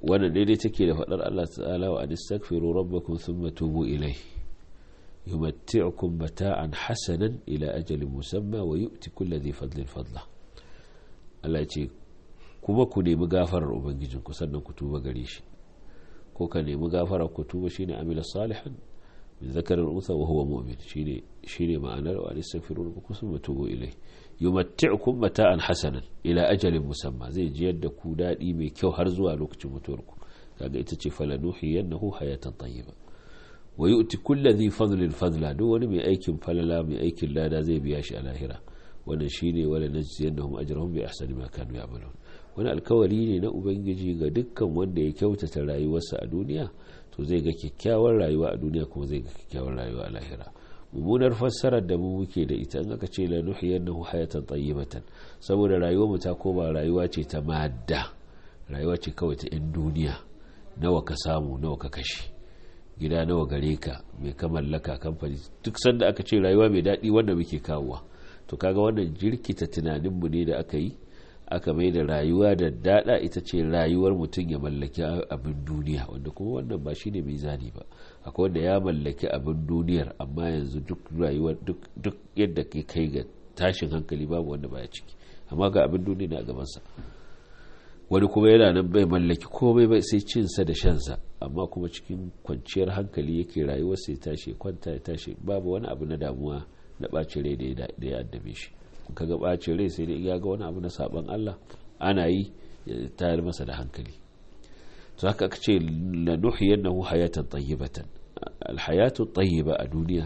wannan daidai take da faɗar Allah ta'ala wa anistaghfiru rabbakum thumma tubu ilayhi yumatti'ukum mata'an hasanan ila ajalin musamma wa yu'ti kulli dhi fadlin fadla Allah ce kuma ku nemi gafarar ubangijin ku sannan ku tuba gare shi ko ka nemi gafarar ku tuba shine amila salihan min zakarin unsa wa huwa mu'min shine shine ma'anar wa anistaghfiru rabbakum thumma tubu ilayhi yumatti'ukum mata'an hasanan ila ajalin musamma zai ji yadda ku dadi mai kyau har zuwa lokacin mutuwarku kaga ita ce falanuhiyannahu hayatan tayyiba wa yu'ti kulli dhi fadlin fadla duk wani mai aikin falala mai aikin lada zai biya shi a lahira wannan shine wala najziyannahum ajrahum bi ahsani ma kanu ya'malun wani alkawari ne na ubangiji ga dukkan wanda ya kyautata rayuwarsa a duniya to zai ga kyakkyawar rayuwa a duniya kuma zai ga kyakkyawar rayuwa a lahira mummunar fassarar da mu muke da ita in aka ce la nuhiyannahu hayatan tayyibatan saboda rayuwar mu ta koma rayuwa ce ta madda rayuwa ce kawai ta yan duniya nawa ka samu nawa ka kashe gida nawa gare ka mai ka mallaka kamfani duk sanda aka ce rayuwa mai daɗi wanda muke kawowa to kaga wannan jirkita tunaninmu ne da aka yi aka mai da rayuwa da daɗa ita ce rayuwar mutum ya mallaki abin duniya wanda kuma wannan ba shi ne mizani ba akwai wanda ya mallaki abin duniyar amma yanzu duk rayuwar duk yadda ke kai ga tashin hankali babu wanda baya ciki amma ga abin duniya na gabansa wani kuma yana nan bai mallaki komai bai sai cinsa da shansa amma kuma cikin kwanciyar hankali yake rayuwar sai tashi kwanta ya tashi babu wani abu na damuwa na ɓacin rai da ya addabe shi kaga ɓacin rai sai dai ya ga wani abu na saban Allah ana yi ya tayar masa da hankali to haka aka ce la nuhiyannahu hayatan tayyibatan alhayatu tayyiba a duniya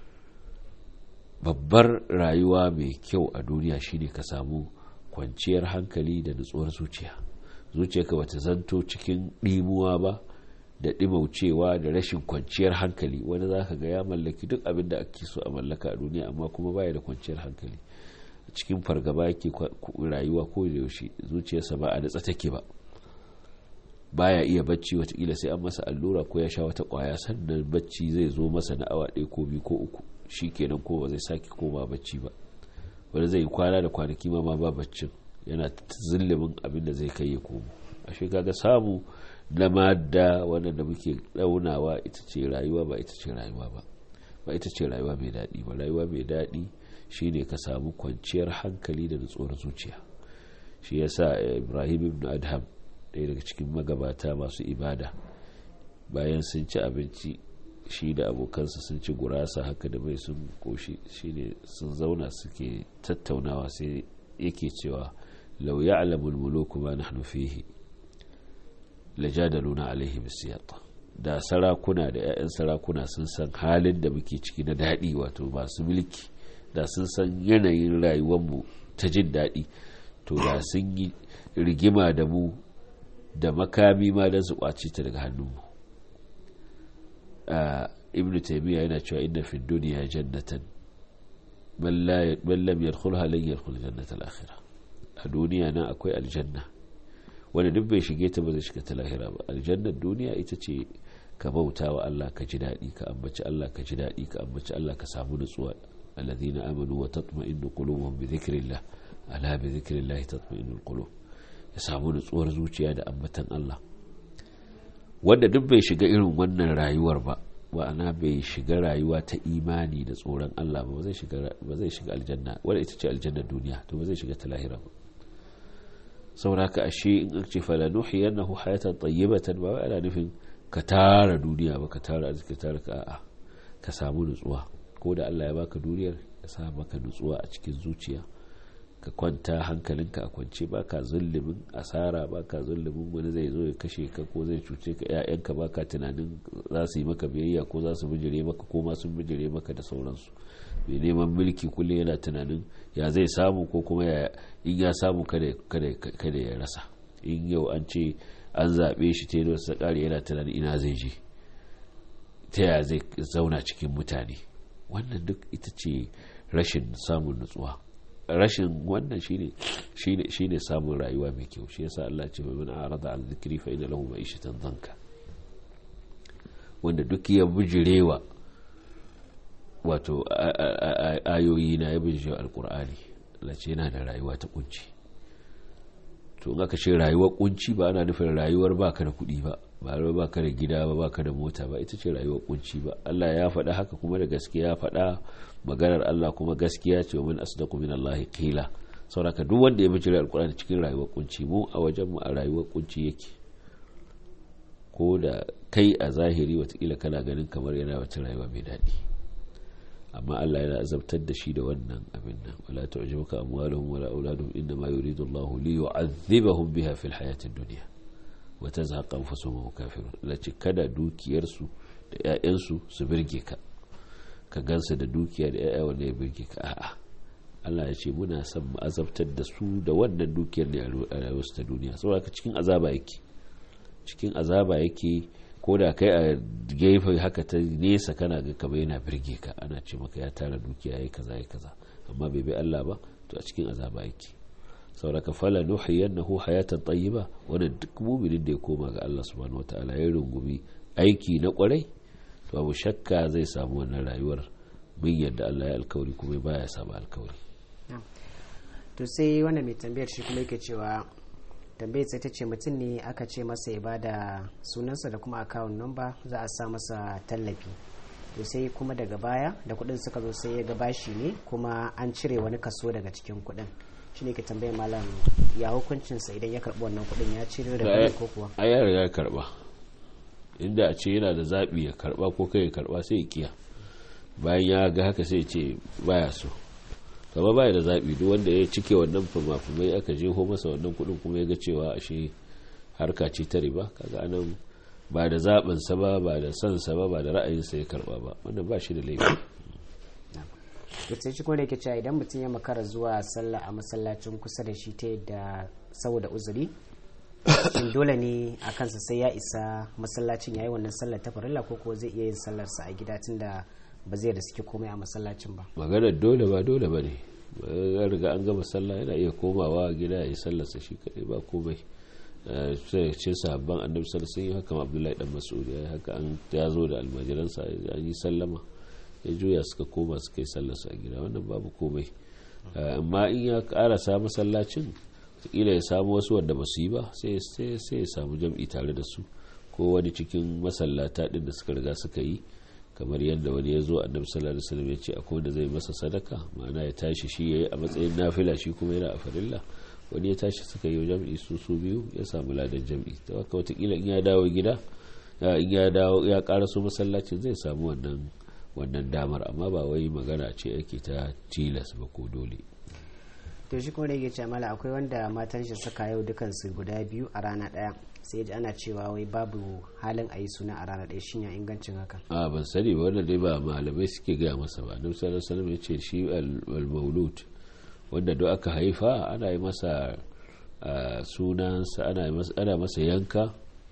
babbar rayuwa mai kyau a duniya shine ka samu kwanciyar hankali da nutsuwar zuciya zuciyarka bata zanto cikin ɗimuwa ba da ɗimaucewa da rashin kwanciyar hankali wani za ka ga ya mallaki duk abin da ake so a mallaka a duniya amma kuma baya da kwanciyar hankali cikin fargaba yake rayuwa ko da yaushe zuciyarsa ba a natsa take ba baya iya bacci watakila sai an masa allura ko ya sha wata kwaya sannan bacci zai zo masa na awa ɗaya ko biyu ko uku shi kenan ko ba zai sake koma bacci ba wani zai kwana da kwanaki ma ba baccin yana zillimin abin da zai kai ya komo a kaga samu na madda wannan da muke daunawa ita ce rayuwa ba ita ce rayuwa ba ba ita ce rayuwa mai daɗi ba rayuwa mai daɗi shine ka samu kwanciyar hankali da nutsuwar zuciya shi yasa ibrahim ibn adham ɗaya daga cikin magabata masu ibada bayan sun ci abinci shi da abokansa sun ci gurasa haka da mai sun koshi shine sun zauna suke tattaunawa sai yake cewa lau ya'lamul muluku ma nahnu fihi lajadaluna alaihi bisiyata da sarakuna da 'ya'yan sarakuna sun san halin da muke ciki na daɗi wato masu mulki da sun san yanayin rayuwarmu ta jin daɗi to da sun yi rigima da mu da makami ma don su ƙwace ta daga hannunmu ibn taimiyya yana cewa inna fi duniya jannatan man lam yadkhulha lan yadkhul jannata al-akhirah a duniya nan akwai aljanna wanda duk bai shige ta ba zai shiga ta lahira ba aljannar duniya ita ce ka bauta wa Allah ka ji daɗi ka ambaci Allah ka ji daɗi ka ambaci Allah ka samu nutsuwa alladhina amanu wa tatma'innu qulubuhum bi dhikrillah ala bi dhikrillah tatma'innul qulub ya samu nutsuwar zuciya da ambatan Allah wanda duk bai shiga irin wannan rayuwar ba wa'ana bai shiga rayuwa ta imani da tsoron Allah ba zai shiga ba zai shiga aljanna wanda ita ce aljannar duniya to ba zai shiga ta lahira ba sauraka ashe in an ce fala nuhiyannahu hayatan tayyibatan ba ana nufin ka tara duniya ba ka tara arziki tara ka a'a ka samu nutsuwa ko da Allah ya baka duniyar ya sa maka nutsuwa a cikin zuciya ka kwanta hankalinka a kwance baka zullumin asara baka zullumin wani zai zo ya kashe ka ko zai cuce ka ƴaƴanka baka tunanin za su yi maka biyayya ko za su bijire maka ko ma sun bijire maka da sauransu mai neman mulki kullum yana tunanin ya zai samu ko kuma in ya samu kada ya rasa in yau an ce an zaɓe shi ta yi ƙari yana tunanin ina zai je ta ya zai zauna cikin mutane wannan duk ita ce rashin samun nutsuwa rashin wannan shine shine samun rayuwa mai kyau shi yasa Allah ce mai arada an zikri fa inna lahu ma'ishatan zanka wanda duk ya bijirewa wato ayoyi na ya bijirewa alkur'ani Allah ce yana da rayuwa ta kunci to in aka ce rayuwar kunci ba ana nufin rayuwar baka da kuɗi ba ba baka da gida ba baka da mota ba ita ce rayuwar kunci ba Allah ya faɗa haka kuma da gaskiya faɗa maganar Allah kuma gaskiya ce min asdaqu min Allah qila sauraka duk wanda ya bijira alkur'ani cikin rayuwar kunci mu a wajen mu a rayuwar kunci yake ko da kai a zahiri watakila kana ganin kamar yana wata rayuwa mai daɗi amma Allah yana azabtar da shi da wannan abin nan wala tu'jibuka amwaluhum wala auladuhum inna ma yuridu Allahu li yu'adhibahum biha fil hayatid dunya wa tazhaqa anfusuhum wa kafirun lace kada dukiyarsu da ƴaƴansu su birge ka ka gansa da dukiya da ƴaƴa wanda ya birge ka a'a Allah ya ce muna son mu azabtar da su da wannan dukiyar ne a rayuwarsu ta duniya saboda cikin azaba yake cikin azaba yake ko da kai a gefe haka ta nesa kana ga kamar yana birge ka ana ce maka ya tara dukiya yayi kaza yayi kaza amma bai bi Allah ba to a cikin azaba yake saboda ka fala nuhiyannahu hayatan tayyiba wannan duk mu'minin da ya koma ga Allah subhanahu wataala ya rungumi aiki na kwarai to abu shakka zai samu wannan rayuwar bin yadda Allah ya alkawari kuma baya samu alkawari to sai wannan mai tambayar shi kuma yake cewa tambayar sai ta ce mutum ne aka ce masa ya bada sunansa da kuma akawun number za a sa masa tallafi to sai kuma daga baya da kuɗin suka zo sai ya ga bashi ne kuma an cire wani kaso daga cikin kuɗin shi ne ke tambayar malam ya hukuncinsa idan ya karɓi wannan kuɗin ya cire da ko kuwa a ya riga ya karɓa inda a ce yana da zaɓi ya karɓa ko kai ya karɓa sai ya kiya bayan ya ga haka sai ce baya so kama baya da zaɓi duk wanda ya cike wannan fumafumai aka jeho masa wannan kuɗin kuma ya ga cewa ashe harka ce ta riba kaga anan ba da zaɓinsa ba ba da sansa ba ba da ra'ayinsa ya karɓa ba wannan ba shi da laifi sai shi kuma da yake cewa idan mutum ya makara zuwa sallah a masallacin kusa da shi ta yadda saboda uzuri shin dole ne a kansa sai ya isa masallacin ya yi wannan sallar ta farilla ko ko zai iya yin sallarsa a gida tunda ba zai da suke komai a masallacin ba maganar dole ba dole ba ne ya riga an gama sallah yana iya komawa gida ya yi sallarsa shi kadai ba komai sai ce sahabban annabi sallallahu alaihi haka abdullahi dan mas'ud ya haka an ya zo da almajiransa an yi sallama ya juya suka koma suka yi sallarsa a gida wannan babu komai amma in ya karasa masallacin kila ya samu wasu wanda ba su yi ba sai ya samu jam'i tare da su ko wani cikin masallata din da suka riga suka yi kamar yadda wani ya zo annabi sallallahu alaihi wasallam ya ce akwai wanda zai masa sadaka ma'ana ya tashi shi yayi a matsayin nafila shi kuma yana a farilla wani ya tashi suka yi jam'i su su biyu ya samu ladan jam'i to haka watakila in ya dawo gida in ya dawo ya karaso masallacin zai samu wannan wannan damar amma ba wai magana ce ake ta tilas ba ko dole to shi kuma da yake cewa mala akwai wanda matan shi suka yau dukansu guda biyu a rana daya sai ji ana cewa wai babu halin a yi suna a rana ɗaya shin ya ingancin haka a ban sani ba wannan dai ba malamai suke gaya masa ba annabi sallallahu alaihi wasallam ya ce shi al-maulud wanda duk aka haifa ana yi masa sunansa ana masa yanka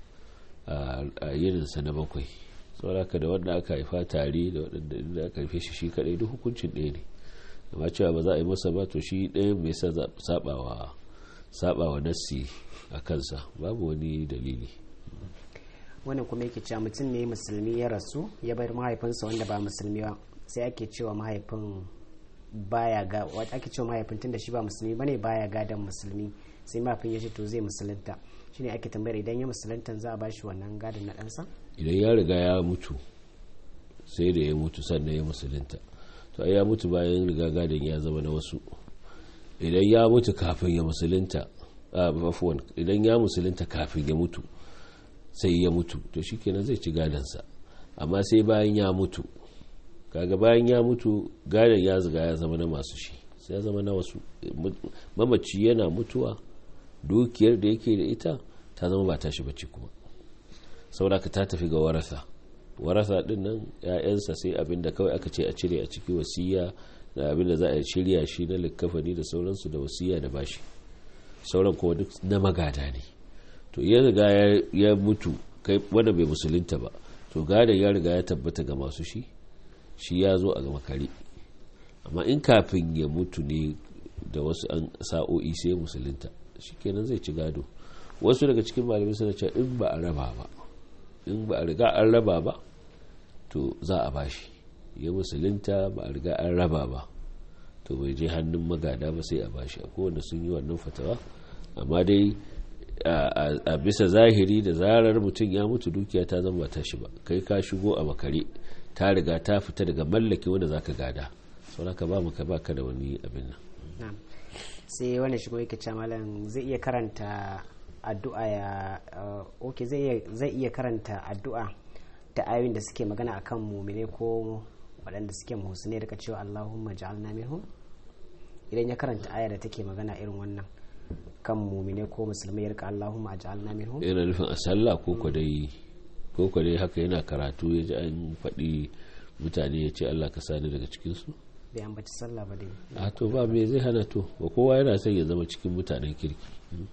a yininsa na bakwai sauraka da wanda aka haifa tare da waɗanda aka haife shi shi kaɗai duk hukuncin ɗaya ne amma cewa ba za a yi masa ba to shi ɗaya mai sabawa sabawa nassi a kansa babu wani dalili wannan kuma yake cewa mutum ne musulmi ya rasu ya bar mahaifinsa wanda ba musulmi ba sai ake cewa mahaifin baya ga wata ake cewa mahaifin tunda shi ba musulmi bane baya gadon musulmi sai mahaifin ya ce to zai musulunta shine ake tambayar idan ya musulunta za a bashi wannan gadon na ɗansa idan ya riga ya mutu sai da ya mutu sannan ya musulunta to ai ya mutu bayan riga gadon ya zama na wasu idan ya mutu kafin ya musulunta afuwan idan ya musulunta kafin ya mutu sai ya mutu to shikenan zai ci gadansa amma sai bayan ya mutu kaga bayan ya mutu gadon ya ziga ya zama na masu shi sai ya zama na wasu mamaci yana mutuwa dukiyar da yake da ita ta zama ba tashi bacci kuma sauraka ta tafi ga warasa warasa din nan ya'yansa sai abin da kawai aka ce a cire a ciki wasiya da abin da za a shirya shi na likkafani da sauransu da wasiya da bashi sauran kuma duk na magada ne to ya riga ya mutu kai wanda bai musulunta ba to gadon ya riga ya tabbata ga masu shi shi ya zo a gama kare amma in kafin ya mutu ne da wasu an sa'o'i sai musulunta shi kenan zai ci gado wasu daga cikin malamai suna cewa in ba a raba ba in ba a riga an raba ba to za a bashi ya musulunta ba a riga an raba ba to bai je hannun magada ba sai a bashi a kowanne sun yi wannan fatawa amma dai a bisa zahiri da zarar mutum ya mutu dukiya ta zama ta shi ba kai ka shigo a makare ta riga ta fita daga mallake wanda zaka gada sau ka ba maka baka da wani abin nan sai wani shigo yake ce malam zai iya karanta addu'a ya ok zai iya karanta addu'a ta ayoyin da suke magana akan mumine ko waɗanda suke muhusine rika cewa Allahumma ja'alna minhum idan ya karanta aya da take magana irin wannan kan mumine ko musulmai ya rika Allahumma ja'alna minhum yana nufin a sallah ko ko dai ko ko dai haka yana karatu ya ji an faɗi mutane ya ce Allah ka sani daga cikin su bai ambaci sallah ba dai a to ba me zai hana to ba kowa yana son ya zama cikin mutanen kirki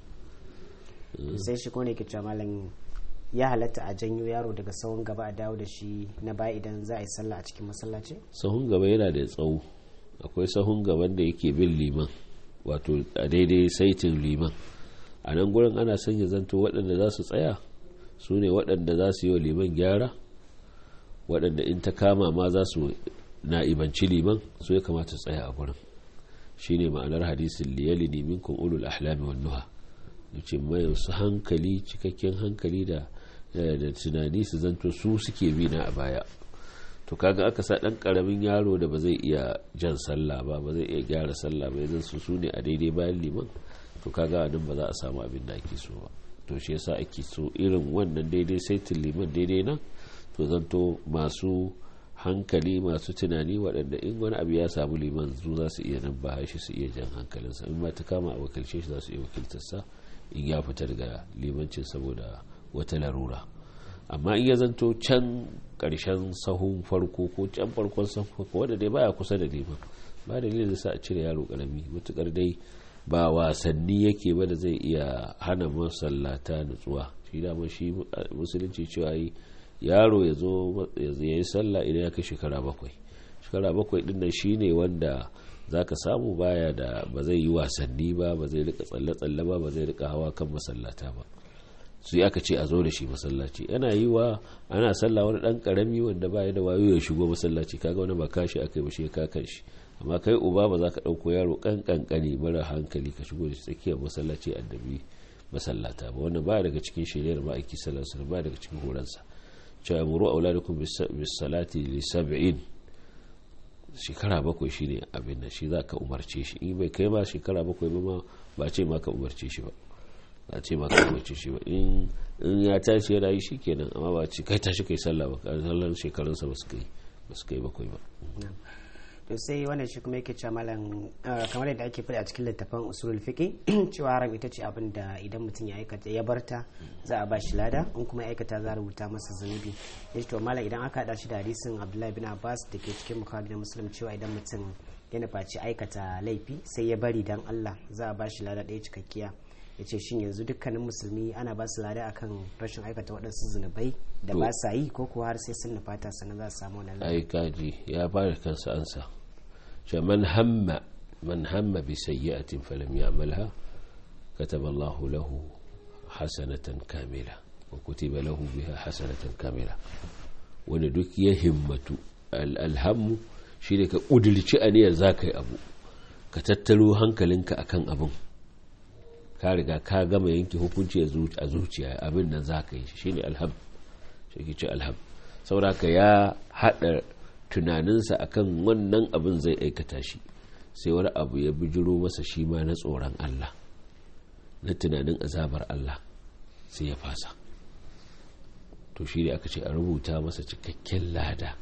sai shi ko ne ke cewa malam ya halatta a janyo yaro daga sahun gaba a dawo da shi na baya idan za a yi sallah a cikin masallaci sahun gaba yana da tsawo akwai sahun gaban da yake bin liman wato a daidai saitin liman a nan gurin ana son ya zanto waɗanda za su tsaya su ne waɗanda za su yi wa liman gyara waɗanda in ta kama ma za su na'ibanci liman su ya kamata su tsaya a gurin shine ma'anar hadisin liyali ne minkum ulul ahlami wan nuha ce mai su hankali cikakken hankali da da tunani su zanto su suke bi na a baya to kaga aka sa dan karamin yaro da ba zai iya jan sallah ba ba zai iya gyara sallah ba yanzu su su ne a daidai bayan liman to kaga nan ba za a samu abin da ake so ba to shi yasa ake so irin wannan daidai saitin liman daidai nan to zanto masu hankali masu tunani waɗanda in wani abu ya samu liman zu za su iya nan ba shi su iya jan hankalinsa in ma ta kama a wakilce shi za su iya wakiltarsa in ya fita daga limancin saboda wata larura amma in ya zanto can karshen sahun farko ko can farkon sahun farko wanda dai baya kusa da liman ba dalilin da sa a cire yaro karami matukar dai ba wasanni yake ba da zai iya hana masallata nutsuwa shi dama shi musulunci cewa yi yaro ya zo ya yi sallah idan ya kai shekara bakwai shekara bakwai din nan shine wanda za ka samu baya da ba zai yi wasanni ba ba zai rika tsalle-tsalle ba ba zai rika hawa kan masallata ba su aka ce a zo da shi masallaci yana yi wa ana sallah wani dan karami wanda baya da wayo ya shigo masallaci kaga wani ba kashi aka yi ba shi ka kan shi amma kai uba ba za ka ɗauko yaro kan kankani mara hankali ka shigo da shi tsakiyar masallaci addabi masallata ba wannan ba daga cikin shiriyar ma'aiki sallallahu alaihi ba daga cikin horansa cewa muru auladukum bis salati li sab'in shekara bakwai shi ne abin da shi za ka umarce shi in bai kai ba shekara bakwai ba ma ba ce ma ka umarce shi ba ba ce ma ka umarce shi ba in ya tashi yana yi shi kenan amma ba ce kai tashi kai sallah ba sallar shekarunsa ba su kai ba su kai bakwai ba to sai wannan shi kuma yake cewa malam kamar yadda ake faɗi a cikin littafin usulul fiqi cewa haram ita ce abin da idan mutum ya aikata ya barta za a bashi lada in kuma aikata za a rubuta masa zunubi yace to malam idan aka hada shi da hadisin Abdullahi bin Abbas da ke cikin Bukhari da Muslim cewa idan mutum ya nufaci aikata laifi sai ya bari dan Allah za a bashi lada ɗaya cikakkiya ya ce shin yanzu dukkanin musulmi ana ba su lada akan rashin aikata waɗansu zunubai da ba sa yi ko kuwa har sai sun nufata sannan za su samu wannan lada ai kaji ya fara kansa ansa ce man hamma man hamma bi sayyi'atin falam ya'malha kataba Allah lahu hasanatan kamila wa kutiba lahu biha hasanatan kamila wanda duk ya himmatu alhammu shine ka kudirci aniyar zaka yi abu ka tattaro hankalinka akan abin ka riga ka gama yanke hukunci a zuciya abin nan za ka yi shi ne alham shi ke ce alham sauraka ya haɗa tunaninsa akan wannan abin zai aikata shi sai wani abu ya bijiro masa shi ma na tsoron Allah na tunanin azabar Allah sai ya fasa to shi ne aka ce a rubuta masa cikakken lada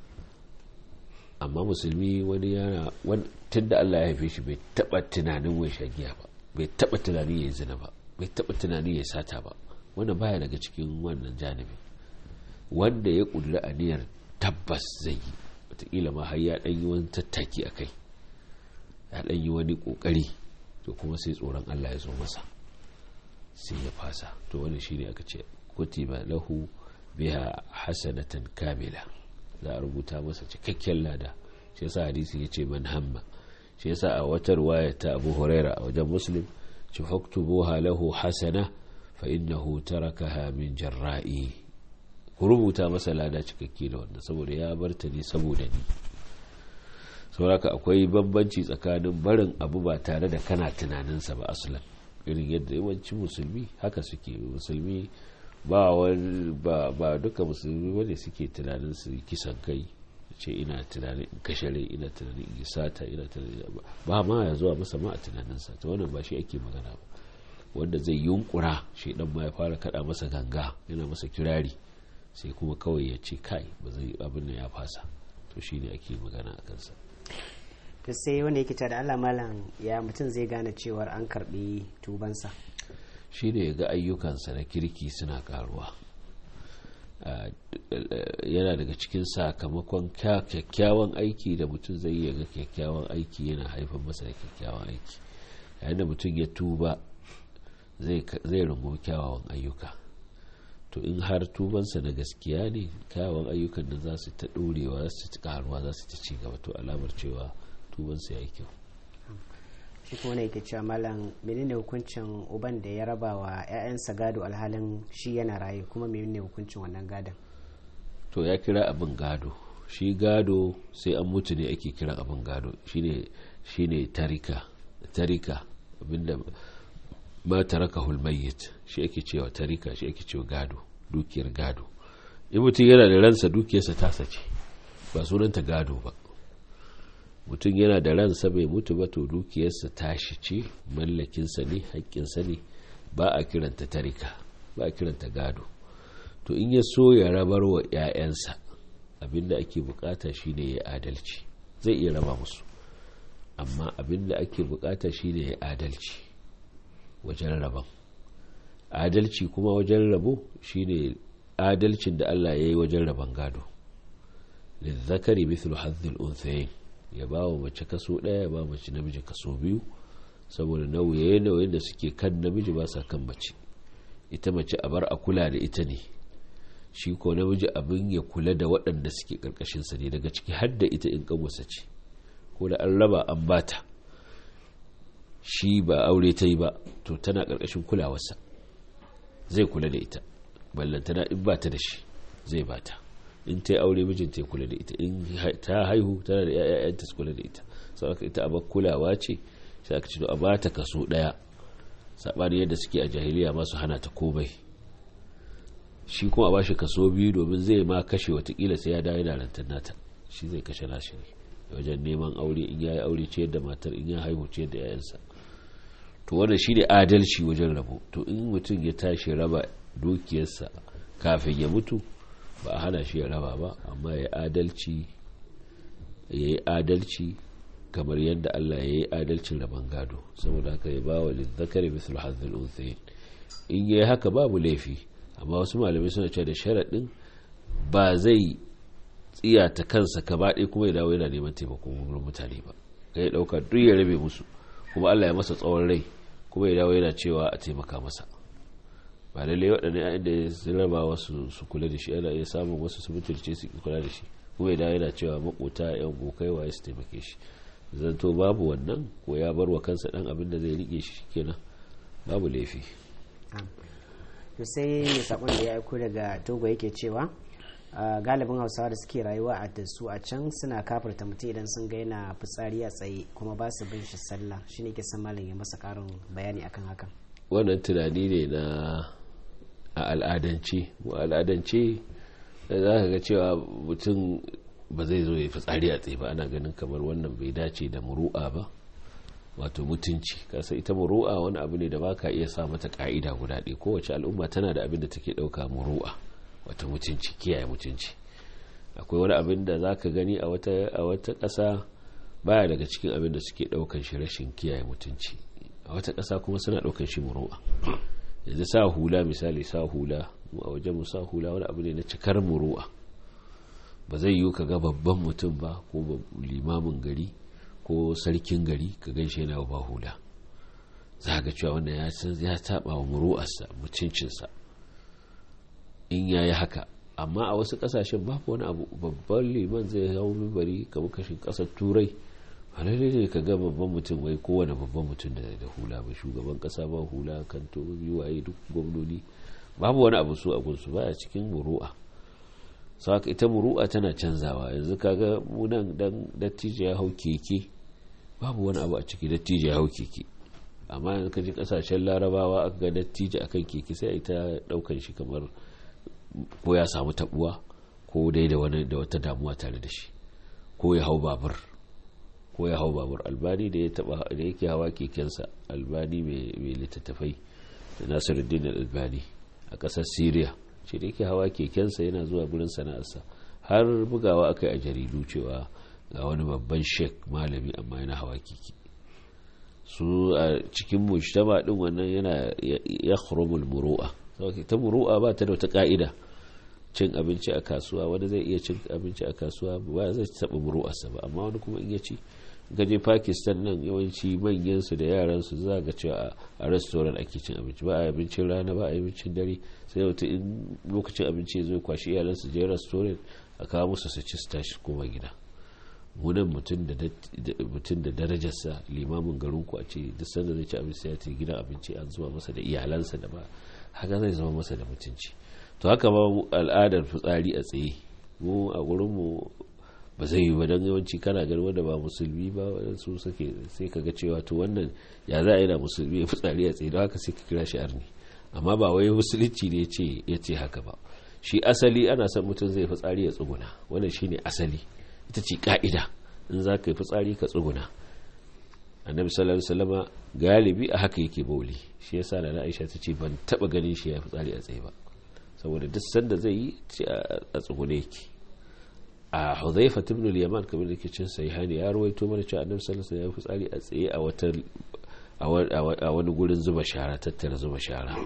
amma musulmi wani yana tun da Allah ya haife shi bai taɓa tunanin wai shagiya ba bai taba tunani ya yi zina ba bai taba tunani ya sata ba wannan baya daga cikin wannan janibi wanda ya kulla aniyar tabbas zai yi wataƙila ma har ya ɗan yi wani tattaki a kai ya ɗan yi wani ƙoƙari to kuma sai tsoron Allah ya zo masa sai ya fasa to wani shi ne aka ce kutiba lahu biha hasanatan kamila za a rubuta masa cikakken lada shi yasa hadisi ya ce man hamma shi yasa a wata ruwaya ta abu huraira a wajen muslim ci faktubuha lahu hasana fa innahu tarakaha min jarra'i ku rubuta masa lada cikakke da wannan saboda ya bar ta ne saboda ni sauraka akwai bambanci tsakanin barin abu ba tare da kana tunaninsa ba aslan irin yadda yawancin musulmi haka suke musulmi ba wani ba, ba duka musulmi wanda suke tunanin su kisan kai ce ina tunanin in kashe rai ina tunanin in sata ina tunanin ba ma ya zuwa masa ma a tunaninsa ta wannan ba shi ake magana ba wanda zai yunkura shi dan ma ya fara kada masa ganga yana masa kirari sai kuma kawai ya ce kai ba zai abin nan ya fasa to shine ake magana a kansa to sai wanda yake da Allah malam ya mutum zai gane cewar an karbi tubansa shi ne ga ayyukansa na kirki suna karuwa yana daga cikin sakamakon kyakkyawan aiki da mutum zai yi ga kyakkyawan aiki yana haifar masa da kyakkyawan aiki yayin da mutum ya tuba zai rungumi kyawawan ayyuka to in har tubansa na gaskiya ne kyawawan ayyukan nan za su ta ɗorewa za su ta karuwa za su ta ci gaba to alamar cewa tubansa ya yi kyau shi kuma yake cewa malam menene hukuncin uban da ya raba wa 'ya'yansa gado alhalin shi yana raye kuma menene hukuncin wannan gadon to ya kira abin gado shi gado sai an mutu ne ake kira abin gado shine shine tarika tarika abinda ma taraka hulmayyit shi ake cewa tarika shi ake cewa gado dukiyar gado in mutum yana da ransa dukiyarsa tasa ce ba sunanta gado ba mutum yana da ransa bai mutu ba to dukiyarsa tashi ce mallakinsa ne haƙƙinsa ne ba a kiranta tarika ba a kiranta gado to in ya so ya rabar wa 'ya'yansa abinda ake bukata shine ya adalci zai iya raba musu amma abinda ake bukata shine ya adalci wajen rabon adalci kuma wajen rabo shine adalcin da Allah ya yi wajen rabon gado lizzakari mithlu hazzil unthayin ya ba wa mace kaso ɗaya ya ba mace namiji kaso biyu saboda nauye nauyin da suke kan namiji ba sa kan mace ita mace a bar a kula da ita ne shi ko namiji abin ya kula da waɗanda suke ƙarƙashinsa ne daga ciki har da ita in ƙanwarsa ce ko da an raba an bata shi ba aure ta yi ba to tana ƙarƙashin kulawarsa zai kula da ita ballantana in ba ta da shi zai bata in ta yi aure mijinta ya kula da ita in ta haihu tana da ‘ya'yanta su kula da ita sau aka ita abar kulawa ce sai aka ce a ba ta kaso ɗaya saɓani yadda suke a jahiliya masu hana ta komai shi kuma a ba shi kaso biyu domin zai ma kashe watakila sai ya dawo yana rantar nata shi zai kashe nashi ne wajen neman aure in ya yi aure ciyar da matar in ya haihu ciyar da ‘ya'yansa to wannan shi ne adalci wajen rabo to in mutum ya tashi raba dukiyarsa kafin ya mutu ba a hana shi ya raba ba amma ya adalci ya yi adalci kamar yadda Allah ya yi adalcin raban gado saboda haka ya ba wa lizzakari misal hazil unsayin in ya yi haka babu laifi amma wasu malamai suna cewa da sharaɗin ba zai tsiyata kansa kaba ɗaya kuma ya dawo yana neman taimakon wurin mutane ba ka ya ɗauka duk ya rabe musu kuma Allah ya masa tsawon rai kuma ya dawo yana cewa a taimaka masa ba lallai waɗanda ya inda sun raba wasu su kula da shi ana iya samun wasu su mutunce su kula da shi kuma idan yana cewa makota yan gokai waye su taimake shi zanto babu wannan ko ya bar wa kansa dan abin da zai rike shi kenan babu laifi to sai mai sakon da ya aiko daga togo yake cewa galibin hausawa da suke rayuwa a da su a can suna kafarta mutum idan sun ga yana fitsari a tsaye kuma ba su bin shi sallah shine ke san malam ya masa karin bayani akan hakan wannan tunani ne na a al'adance mu al'adance da za ka ga cewa mutum ba zai zo ya fitsari a tsaye ba ana ganin kamar wannan bai dace da muru'a ba wato mutunci kasa ita muru'a wani abu ne da ba ka iya sa mata ka'ida guda ɗaya kowace al'umma tana da abin da take ɗauka muru'a wato mutunci kiyaye mutunci akwai wani abin da za ka gani a wata ƙasa baya daga cikin abin da suke ɗaukan shi rashin kiyaye mutunci a wata ƙasa kuma suna ɗaukan shi muru'a yanzu sa hula misali sa hula a wajen sa hula wani abu ne na cikar muru'a ba zai yiwu ka ga babban mutum ba ko limamin gari ko sarkin gari ka gan shi yana ba hula za ga cewa wannan ya san ya taɓa wa muru'arsa mutuncinsa in ya yi haka amma a wasu ƙasashen babu wani abu babban liman zai hau mibari kamar kashin ƙasar turai halali ne ka ga babban mutum wai kowane babban mutum da da hula ba shugaban kasa ba hula kanto waye duk gwamnoni babu wani abu su abun su baya cikin muru'a saka ita muru'a tana canzawa yanzu kaga munan dan dattijo ya hau keke babu wani abu a ciki dattijo ya hau keke amma yanzu ka ji kasashen larabawa aka ga dattijo akan keke sai a ita daukan shi kamar ko ya samu tabuwa ko dai da wani da wata damuwa tare da shi ko ya hau babur ko ya hau babur albani da ya taba da yake hawa kekensa albani mai littattafai da nasiruddin albani a kasar syria shi da yake hawa kekensa yana zuwa gurin sana'arsa har bugawa aka yi a jaridu cewa ga wani babban sheik malami amma yana hawa keke su a cikin mujtama din wannan yana ya khurumul muru'a ta muru'a ba ta da wata ka'ida cin abinci a kasuwa wani zai iya cin abinci a kasuwa ba zai taɓa muru'arsa ba amma wani kuma in ya ci gaje pakistan nan yawanci manyansu da yaransu za ga cewa a restaurant ake cin abinci ba a abincin rana ba a abincin dare sai wata in lokacin abinci ya zo kwashi iyalansu je restaurant a kawo musu su ci su tashi koma gida munan mutum da darajarsa limamin garinku a ce duk sanda zai ci abinci ya ce gidan abinci an zuwa masa da iyalansa da ba haka zai zama masa da mutunci to haka ba al'adar fitsari a tsaye mu a gurinmu ba zai yi ba don yawanci kana gani wanda ba musulmi ba su suke sai ka ga cewa to wannan ya za a yi da musulmi ya fitsari a tsaye don haka sai ka kira shi arni amma ba wai musulunci ne ya ce haka ba shi asali ana son mutum zai fitsari ya tsuguna wannan shine asali ita ce ka'ida in za ka yi fitsari ka tsuguna annabi sallallahu alaihi wasallama galibi a haka yake bauli shi yasa da Aisha ta ce ban taba ganin shi ya fitsari a tsaye ba saboda duk sanda zai yi a tsugune yake a Hudhaifa ibn al-Yaman kamar da ke cin sahihani ya rawaito mana cewa annabi sallallahu alaihi wasallam ya fitsari a tsaye a wata a wani gurin zuba shara tattara zuba shara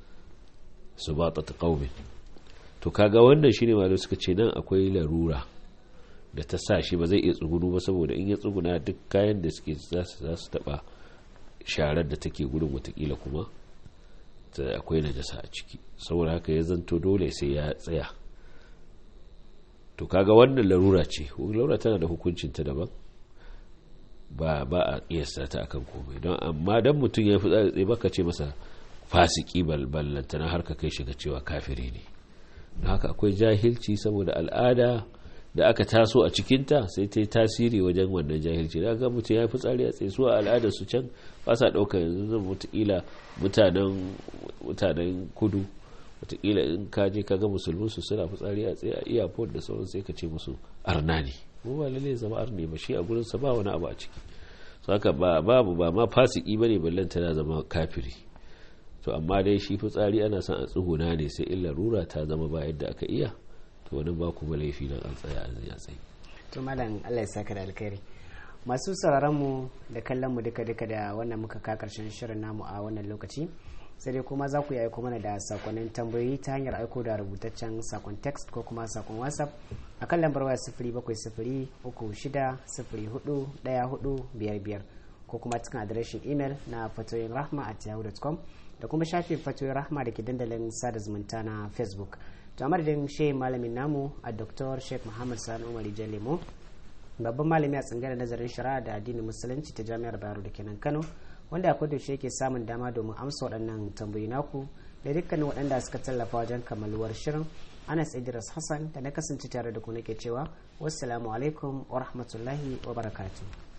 subata qaumin to kaga wannan shine malamai suka ce nan akwai larura da ta sa shi ba zai iya tsugunu ba saboda in ya tsuguna duk kayan da suke za su taba sharar da take gudun watakila kuma akwai najasa a ciki saboda haka ya zanto dole sai ya tsaya to kaga wannan larura ce larura tana da hukuncin ta daban ba ba a kiyasta ta akan komai don amma dan mutum ya fi tsaye baka ce masa fasiki ballantana har ka kai shiga cewa kafiri ne don haka akwai jahilci saboda al'ada da aka taso a cikinta sai ta yi tasiri wajen wannan jahilci da ga mutum ya fi tsari a tsaye su a al'adar su can ba sa ɗaukar yanzu zan mutukila mutanen kudu watakila in ka je ka ga musulmin su suna fitsari a tsaye a iyafon da sauran sai ka ce musu arna ne mu ba lalle zama arne ba shi a gurin sa ba wani abu a ciki so haka ba babu ba ma fasiki bane ballan tana zama kafiri to amma dai shi fitsari ana son a tsuguna ne sai illa rura ta zama ba yadda aka iya to wani ba kuma laifi nan an tsaya an ya tsaye to malam Allah ya saka da alkhairi masu sauraron mu da kallon mu duka duka da wannan muka ka karshen shirin namu a wannan lokaci sai dai kuma za ku yi aiko mana da sakonnin tambayoyi ta hanyar aiko da rubutaccen sakon text ko kuma sakon whatsapp a kan lambar waya sifiri bakwai sifiri uku shida sifiri hudu daya hudu biyar biyar ko kuma cikin adireshin imel na fatoyin rahma at yahoo.com da kuma shafin fatoyin rahma da ke dandalin sada zumunta na facebook to a madadin shehi malamin namu a dr sheikh muhammad sani umar lemo babban malami a tsangarar nazarin shari'a da addinin musulunci ta jami'ar bayero da kenan kano wanda akwai da yake samun dama domin amsa waɗannan tambayi naku da dukkanin waɗanda suka tallafa wajen kammaluwar shirin anas idris hassan da na kasance tare da ku nake cewa wassalamu alaikum wa rahmatullahi wa barakatuh